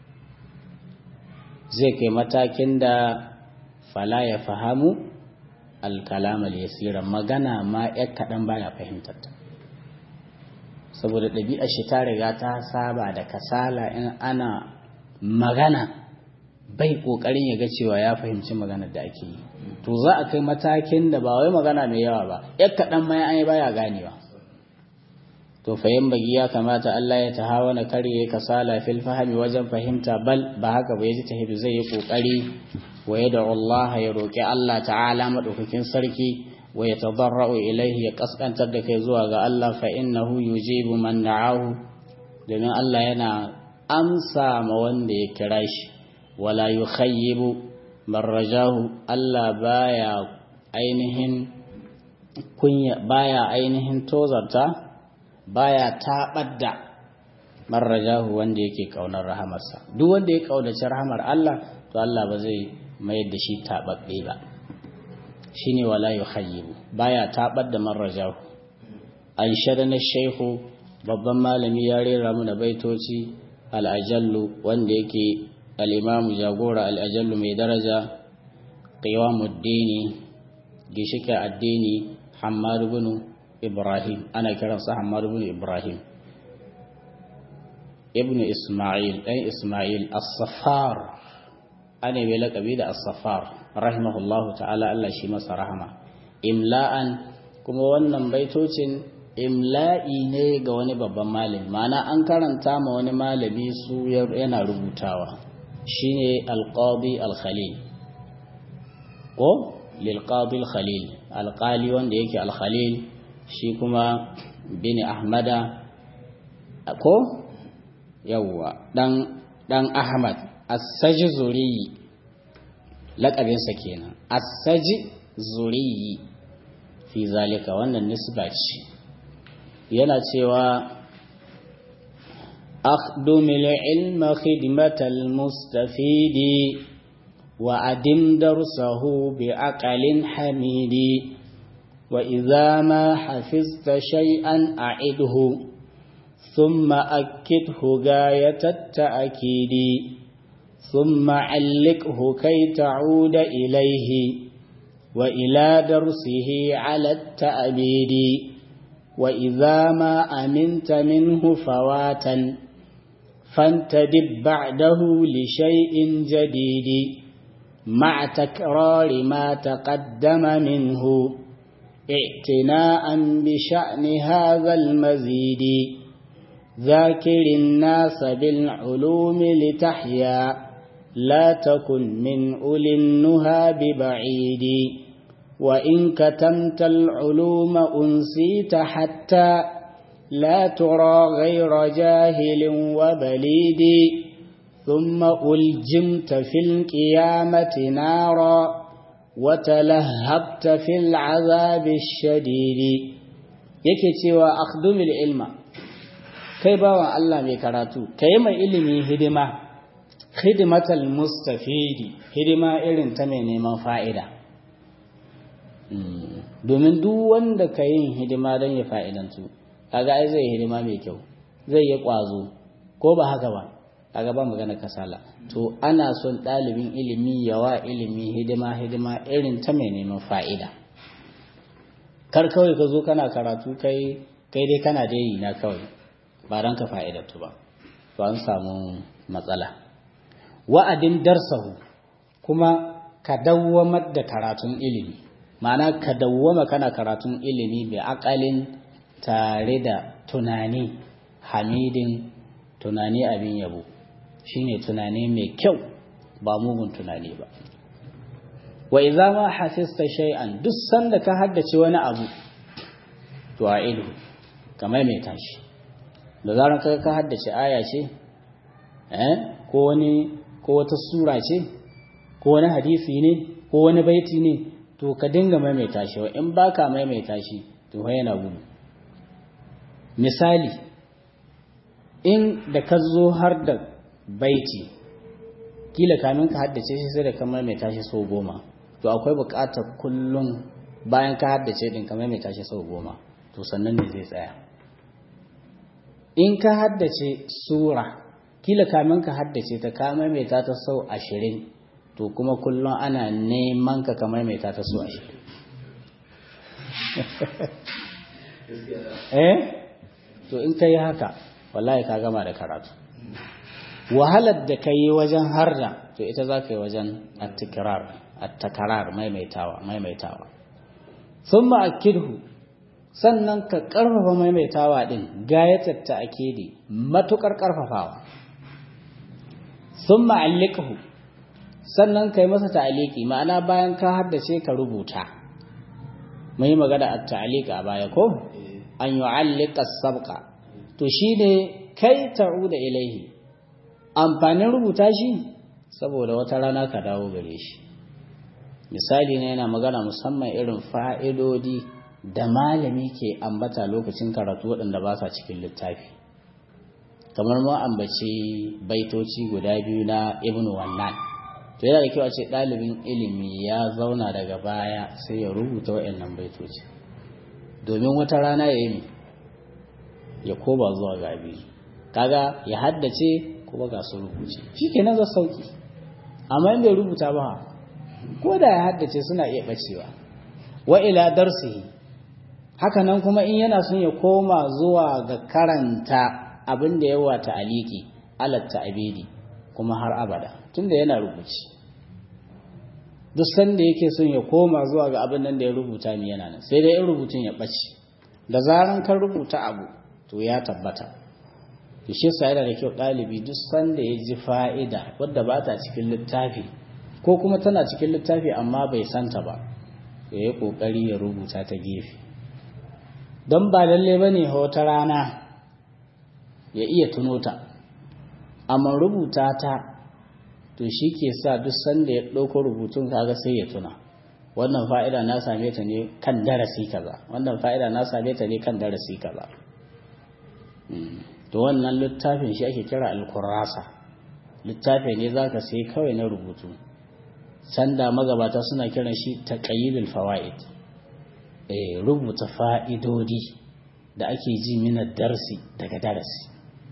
zai kai matakin da fala ya fahamu alkalamal yasira magana ma ya kaɗan baya fahimtar ta saboda ɗabi'ar shi ta riga ta saba da kasala in ana magana bai ƙoƙarin ya ga cewa ya fahimci maganar da ake yi to za a kai matakin da ba wai magana mai yawa ba ya kaɗan ma an yi baya ganewa to fayin bagi ya kamata Allah ya tahawana karye kasala fil fahimi wajen fahimta bal ba haka ba yaji tahibi zai yi kokari wa yada Allah ya roki Allah ta'ala madaukakin sarki wa ya tadarra'u ilaihi ya kaskantar da kai zuwa ga Allah fa innahu yujibu man da'ahu domin Allah yana amsa ma wanda ya kira shi wala yukhayyibu man rajahu Allah baya ainihin kunya baya ainihin tozarta baya taɓar da marrajahu wanda yake ƙaunar rahamarsa duk wanda ya ƙaunaci rahamar Allah to Allah ba zai mayar da shi taɓaɓɓe ba shine wala yukhayyibu baya taɓar da marrajahu Aisha da na shehu babban malami ya rera mu da baitoci al'ajallu wanda yake al'imamu jagora al'ajallu mai daraja qiwamuddini gishike addini Hammad ibn Ibrahim ana kiransa Hammad ibn Ibrahim ibn Ismail ɗan Ismail as-Saffar ana mai laƙabi da as-Saffar rahimahullahu ta'ala Allah shi masa rahama imla'an kuma wannan baitocin imla'i ne ga wani babban malami ma'ana an karanta ma wani malami su yana rubutawa shine al-Qadi al-Khalil ko lil Qadi al-Khalil alƙali wanda yake al-Khalil shi kuma bin ahmada ko yawwa dan dan ahmad as-saji zuriyi laƙabinsa kenan as-saji zuriyi fi zalika wannan nisba ce yana cewa أخدم العلم خدمة المستفيد وأدم درسه بعقل حميد وإذا ما حفظت شيئا أعده ثم أكده غاية التأكيد ثم علقه كي تعود إليه وإلى درسه على التأبيد وإذا ما أمنت منه فواتا فانتدب بعده لشيء جديد مع تكرار ما تقدم منه اعتناء بشأن هذا المزيد ذاكر الناس بالعلوم لتحيا لا تكن من أولي النهى ببعيد وإن كتمت العلوم أنسيت حتى لا ترى غير جاهل وبليد ثم ألجمت في القيامة نارا وتلهبت في العذاب الشديد yake cewa akhdumil ilma kai bawan Allah mai karatu kai mai ilimi hidima hidimatal mustafidi hidima irin ta mai neman fa'ida domin duk wanda ka yin hidima don ya fa'idantu kaga ai zai hidima mai kyau zai yi ƙwazo ko ba haka ba kaga ba magana kasala to ana son ɗalibin ilimi yawa ilimi hidima hidima irin ta mai neman fa'ida kar kawai ka zo kana karatu kai kai dai kana dai na kawai ba don ka fa'idantu ba to an samu matsala wa'adin darsahu kuma ka dawwamar da karatun ilimi ma'ana ka dawwama kana karatun ilimi bai akalin tare da tunani hamidin tunani abin yabo shine tunani mai kyau ba mugun tunani ba wa idza ma hafizta shay'an duk sanda ka haddace wani abu to a ilu kamar mai tashi da zaran ka ka haddace aya ce eh ko wani ko wata sura ce ko wani hadisi ne ko wani baiti ne to ka dinga maimaita shi wa in baka maimaita shi to fa yana gudu misali in da ka zo har da baiti kila kamin ka haddace shi sai da ka maimaita shi sau goma to akwai buƙatar kullum bayan ka haddace din ka maimaita shi sau goma to sannan ne zai tsaya in ka haddace sura kila kamin ka haddace ta ka maimaita ta sau ashirin to kuma kullum ana neman ka ka maimaita ta sau ashirin eh to in ka yi haka wallahi ka gama da karatu wahalar da ka yi wajen harda to ita za ka yi wajen attikirar attakarar maimaitawa maimaitawa sun ma'akidhu sannan ka ƙarfafa maimaitawa ɗin gayatar ta akidi matuƙar ƙarfafawa sun ma'allikahu sannan ka yi masa ta'aliki ma'ana bayan ka haddace ka rubuta mai magana a ta'alika a baya ko an yi allika sabka to shi ne kai ta'u da ilaihi amfanin rubuta shi saboda wata rana ka dawo gare shi misali ne yana magana musamman irin fa'idodi da malami ke ambata lokacin karatu waɗanda ba sa cikin littafi kamar mu ambaci baitoci guda biyu na ibn wannan to yana da kyau a ce ɗalibin ilimi ya zauna daga baya sai ya rubuta waɗannan baitoci domin wata rana ya yi ya koba zuwa ga biyu kaga ya haddace kuma ga su rubuce shi kenan za sauki amma in bai rubuta ba ko da ya haddace suna iya bacewa wa ila darsihi haka nan kuma in yana son ya koma zuwa ga karanta abin da yawa ta aliki alatta abidi kuma har abada tunda yana rubuci duk sanda yake son ya koma zuwa ga abin nan da ya rubuta mi yana nan sai dai in rubutun ya bace da zaran kan rubuta abu to ya tabbata to shi yasa yana da kyau ɗalibi duk sanda ya ji fa'ida wadda ba ta cikin littafi ko kuma tana cikin littafi amma bai santa ba ya yi ƙoƙari ya rubuta ta gefe don ba lalle ba ne wata rana ya iya tuno ta amma rubuta ta to shi ke sa duk sanda ya ɗauko rubutun kaga sai ya tuna wannan fa'ida na same ta ne kan darasi kaza wannan fa'ida na same ta ne kan darasi kaza to wannan littafin shi ake kira alkurrasa littafi ne za ka sai kawai na rubutu sanda magabata suna kiran shi taqayyidul fawaid eh rubuta fa'idodi da ake ji mina darsi daga darasi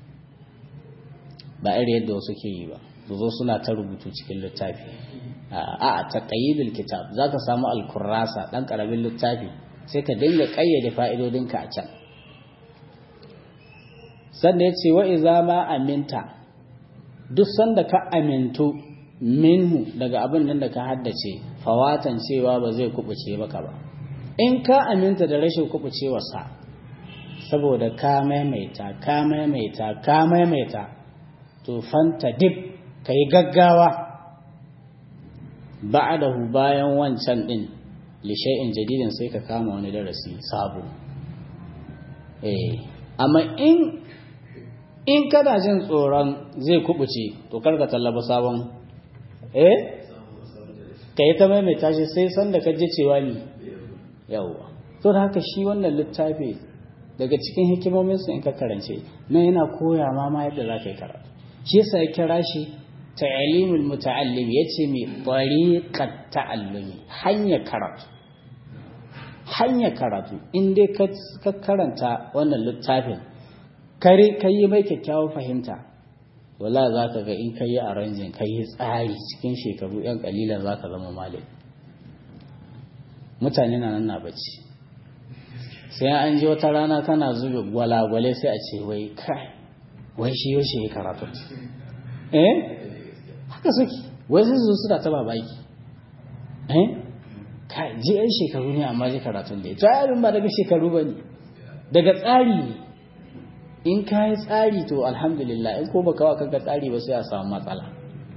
ba irin yadda wasu ke yi ba su zo suna ta rubutu cikin littafi a a taqayyidul kitab zaka samu alkurrasa dan karamin littafi sai ka dinga kayyade fa'idodinka a can sannan ya ce wa iza ma aminta duk sanda ka amintu minhu daga abin nan da ka haddace fawatan cewa ba zai kubuce maka ba in ka aminta da rashin kubucewarsa saboda ka maimaita ka maimaita ka maimaita to fanta dip ka yi gaggawa ba'adahu bayan wancan din lishai'in jadidin sai ka kama wani darasi sabo eh amma in in kana jin tsoron zai kubuce to karka tallaba sabon eh ka yi ta maimaita shi sai sanda ka je cewa ni yawwa to da haka shi wannan littafi daga cikin hikimominsa in ka karance na yana koya ma ma yadda za ka yi karatu shi yasa ya kira shi ta'alimul muta'allim yace mai tariqat ta'allumi hanya karatu hanya karatu in dai ka karanta wannan littafin kare kai mai kyakkyawar fahimta wala za ka ga in kai arrangin kai tsari cikin shekaru yan kalilan za ka zama malami mutane na nan na bacci sai an ji wata rana kana zube gwalagwale sai a ce wai kai wai shi yaushe ya karatu eh haka suke wai sai su suna ta babaki eh kai ji yan shekaru ne amma ji karatun da ita yarin ba daga shekaru ba ne daga tsari ne in ka yi tsari to alhamdulillah in ko baka wa kanka tsari ba sai a samu matsala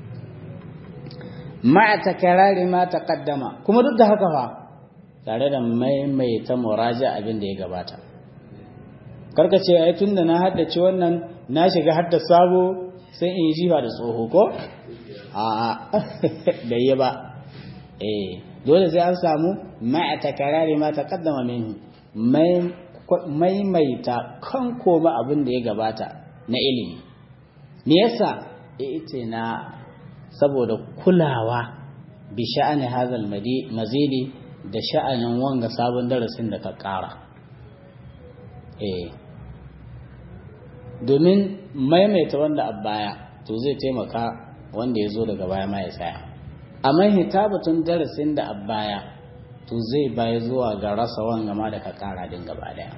ma'a takarari ma taqaddama kuma duk da haka fa tare da maimaita muraja abin da ya gabata karka ce ai tunda na haddace wannan na shiga hadda sabo sai in ji ba da tsoho ko a da yi ba eh dole sai an samu ma'a takarari ma taqaddama minhu maimaita kan koma abin da ya gabata na ilimi me yasa ita na saboda kulawa bi sha'ani hazal mazidi da sha'anin wanga sabon darasin da ka ƙara eh domin maimaita wanda a baya to zai taimaka wanda ya zo daga baya ma ya tsaya amma hitabatun darasin da a baya to zai baya zuwa ga rasa wanga ma da ka ƙara din gaba daya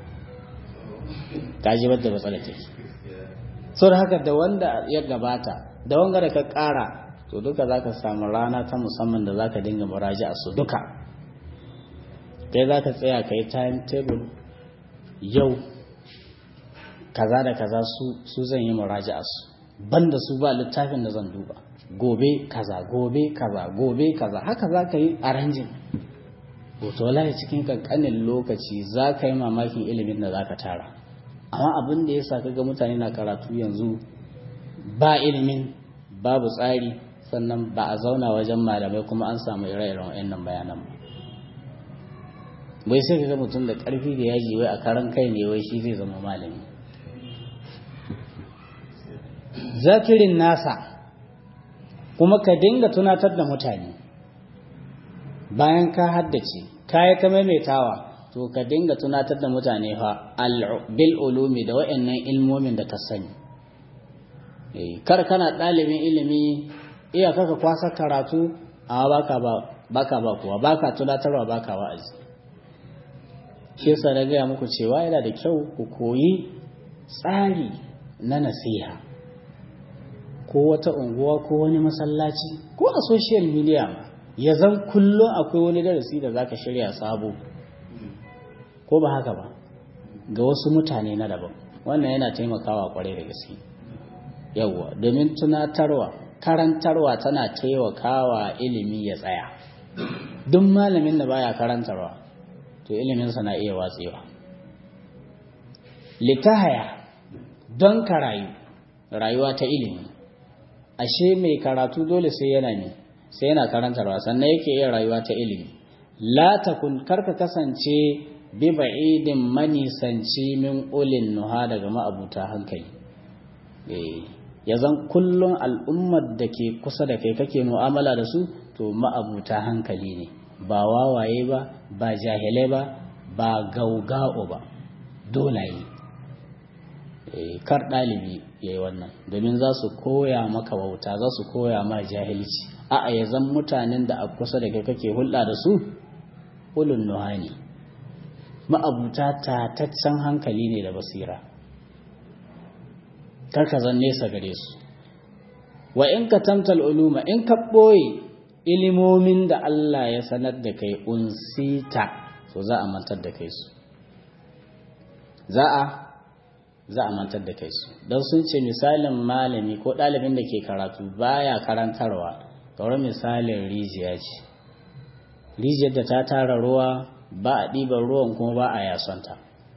ka ji wadda matsala take sau da haka da wanda ya gabata da wanga da ka ƙara to duka za ka samu rana ta musamman da za ka dinga muraji a su duka kai za ka tsaya ka yi timetable yau kaza da kaza su zan yi muraji a su banda su ba littafin da zan duba gobe kaza gobe kaza gobe kaza haka za ka yi arrangin hoto wallahi cikin kankanin lokaci za ka yi mamakin ilimin da za ka tara amma abin da ya sa ga mutane na karatu yanzu ba ilimin babu tsari sannan ba a zauna wajen malamai kuma an samu ire-iren wayannan bayanan ba bai sai ga mutum da karfi da yaji wai a karan kai ne wai shi zai zama malami zakirin nasa kuma ka dinga tunatar da mutane bayan ka haddace ka yi ta maimaitawa to ka dinga tunatar da mutane fa bil ulumi da wayannan ilmomin da ka sani kar kana ɗalibin ilimi iya kaka kwasa karatu amma baka ba baka ba kuwa baka tunatarwa baka wa'azi shi yasa na gaya muku cewa yana da kyau ku koyi tsari na nasiha ko wata unguwa ko wani masallaci ko a social media ma ya zan kullum akwai wani darasi da zaka shirya sabo ko ba haka ba ga wasu mutane na daban wannan yana taimakawa kwarai da gaske yawwa domin tunatarwa karantarwa tana taimakawa ilimi ya tsaya duk malamin da baya karantarwa to iliminsa na iya watsewa litahaya don ka rayu rayuwa ta ilimi ashe mai karatu dole sai yana ne sai yana karantarwa sannan yake iya rayuwa ta ilimi la takun karka kasance bi ba'idin manisanci min ulin nuha daga ma'abuta hankali ya zan kullum al'ummar da ke kusa da kai kake mu'amala da su to ma'abuta hankali ne ba wawaye ba ba jahilai ba ba gauga'o ba dolaye kar ɗalibi ya yi wannan domin za su koya maka wauta za su koya ma jahilci a'a ya zan mutanen da a kusa da kai kake hulɗa da su ulun nuhani ma'abuta tataccen hankali ne da basira karka zan nesa gare su wa in ka tamtal uluma in ka ɓoye ilimomin da Allah ya sanar da kai unsita so za a mantar da kai su za a za a mantar da kai su don sun ce misalin malami ko ɗalibin da ke karatu baya karantarwa kawai misalin rijiya ce rijiyar da ta tara ruwa ba a ɗiban ruwan kuma ba a yasonta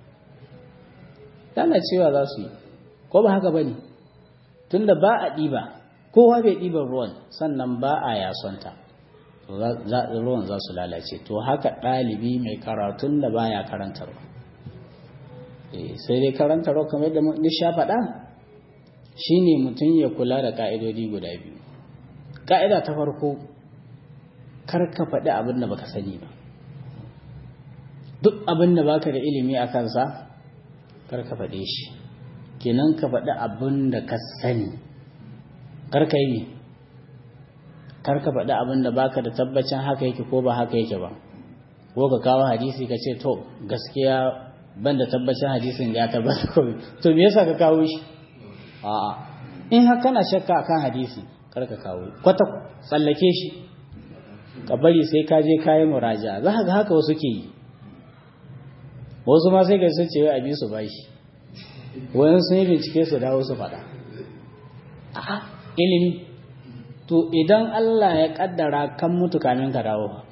tana cewa za su yi ko ba haka ba ne tunda ba a ɗiba kowa bai ɗiban ruwan sannan ba a yasonta ruwan za su lalace to haka ɗalibi mai karatun da baya karantarwa sai dai karantarwa kamar yadda mun sha faɗa shine mutum ya kula da ƙa'idodi guda biyu ƙa'ida ta farko kar ka faɗi abin da baka sani ba duk abin da baka da ilimi a kansa kar ka faɗe shi kenan ka faɗi abin da ka sani kar ka yi kar ka faɗi abin da baka da tabbacin haka yake ko ba haka yake ba ko ka kawo hadisi ka ce to gaskiya ban da tabbacin hadisin ya tabbata ko to me yasa ka kawo shi a'a in har kana shakka akan hadisi kar ka kawo kwata tsallake shi ka bari sai ka je kayan muraja za ka ga haka wasu ke yi wasu ma sai ga sun ce wai abi su bashi wayan sun yi bincike su dawo su faɗa a'a ilimi to idan Allah ya kaddara kan mutu kamin ka dawo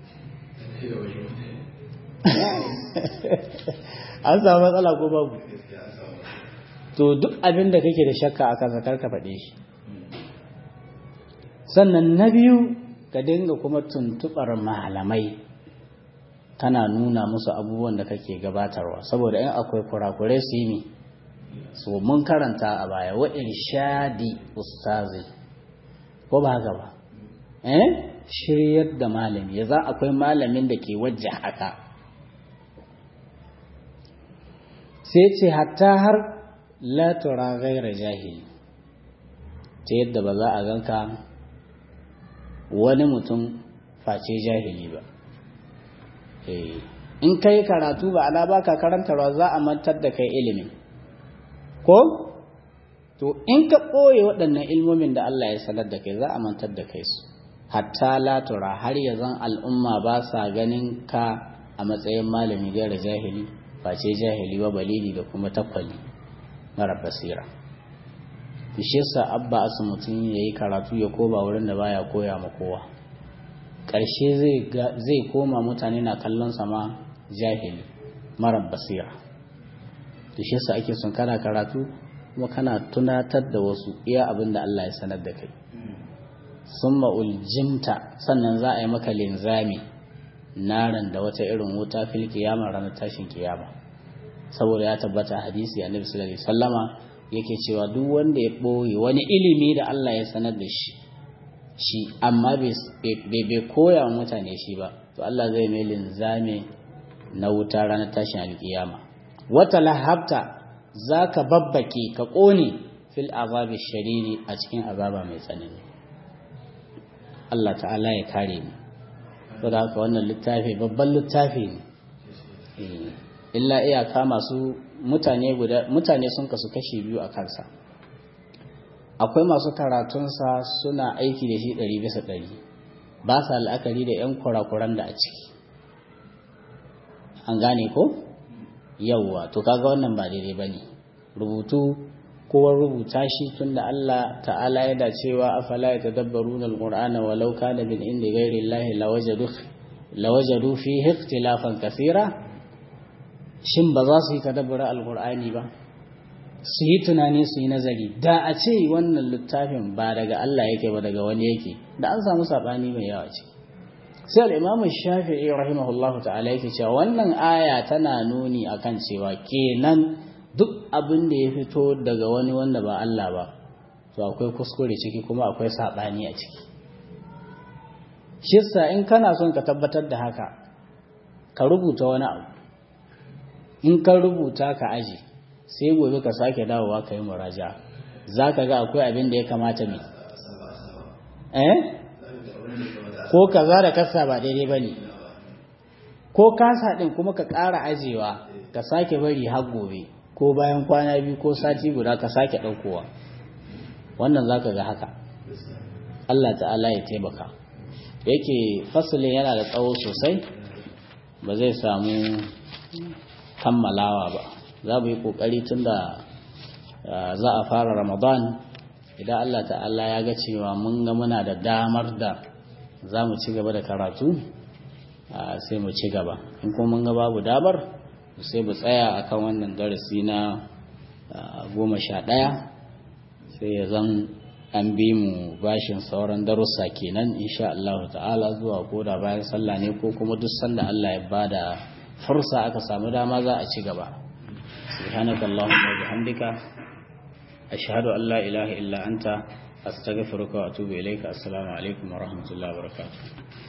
an samu matsala ko babu to duk abin da kake da shakka a kansa karka faɗe shi sannan na biyu ka dinga kuma tuntuɓar malamai kana nuna musu abubuwan da kake gabatarwa saboda in akwai kurakurai su yi so mun karanta a baya wa irshadi ustazi ko ba haka ba eh shiryar da malami ya za akwai malamin da ke wajja haka sai ce hatta har la tura gaira jahili ta yadda ba za a ganka wani mutum face jahili ba in kai karatu ba ala baka karantarwa za a mantar da kai ilimin ko to in ka ɓoye waɗannan ilmomin da Allah ya sanar da kai za a mantar da kai su hatta latura har ya zan al'umma ba sa ganin ka a matsayin malami gaira jahili face jahili wa balili da kuma takwali mara basira shi yasa abba asu mutum ya yi karatu ya koma wurin da baya koya ma kowa ƙarshe zai koma mutane na kallon sama jahili mara basira da shi yasa ake son kana karatu kuma kana tunatar da wasu iya abin da Allah ya sanar da kai sun uljimta sannan za a yi maka linzami naran da wata irin wuta fil kiyama ranar tashin kiyama saboda ya tabbata hadisi annabi sallallahu alaihi wasallama yake cewa duk wanda ya boye wani ilimi da Allah ya sanar da shi shi amma bai bai koya wa mutane shi ba to Allah zai mai linzami na wuta ranar tashin alkiyama wata lahabta za ka babbake ka ƙone fil azabi shariri a cikin azaba mai tsanani Allah ta'ala ya kare mu saboda haka wannan littafi babban littafi ne illa iyaka masu mutane guda mutane sun kasu kashi biyu a kansa akwai masu karatunsa suna aiki da shi ɗari bisa ɗari ba sa la'akari da 'yan kurakuran da a ciki an gane ko yawwa to kaga wannan ba daidai ba ne rubutu kowa rubuta shi tunda Allah ta'ala yana cewa afala yatadabbaruna alqur'ana walau kana min indi ghairi llahi lawajadu lawajadu fihi ikhtilafan kaseera shin ba za su yi tadabbura alqur'ani ba su yi tunani su yi nazari da a ce wannan littafin ba daga Allah yake ba daga wani yake da an samu sabani mai yawa ce sai al-imam shafi'i rahimahullahu ta'ala yake cewa wannan aya tana nuni akan cewa kenan duk abin da ya fito daga wani wanda ba Allah ba to akwai kuskure ciki kuma akwai saɓani a ciki shissa in kana son ka tabbatar da haka ka rubuta wani abu in ka rubuta ka aji sai gobe ka sake dawowa ka yi muraja za ka ga akwai abin da ya kamata mai eh ko kaza da kasa ba daidai ba ne ko kasa ɗin kuma ka ƙara ajewa ka sake bari har gobe ko bayan kwana biyu ko sati guda ka sake ɗaukowa wannan za ka ga haka Allah ta'ala ya taimaka yake fasalin yana da tsawo sosai ba zai samu kammalawa ba za mu yi kokari tun da za a fara ramadan idan Allah ta'ala ya ga cewa mun ga muna da damar da za mu ci gaba da karatu sai mu ci gaba in kuma mun ga babu damar sai mu tsaya akan wannan darasi na goma sha ɗaya sai ya zan an bi mu bashin sauran darussa kenan insha Allah ta'ala zuwa koda bayan sallah ne ko kuma duk sanda Allah ya bada fursa aka samu dama za a ci gaba subhanakallahumma wa bihamdika ashhadu an la ilaha illa anta astaghfiruka wa atubu ilayka assalamu alaikum wa rahmatullahi wa barakatuh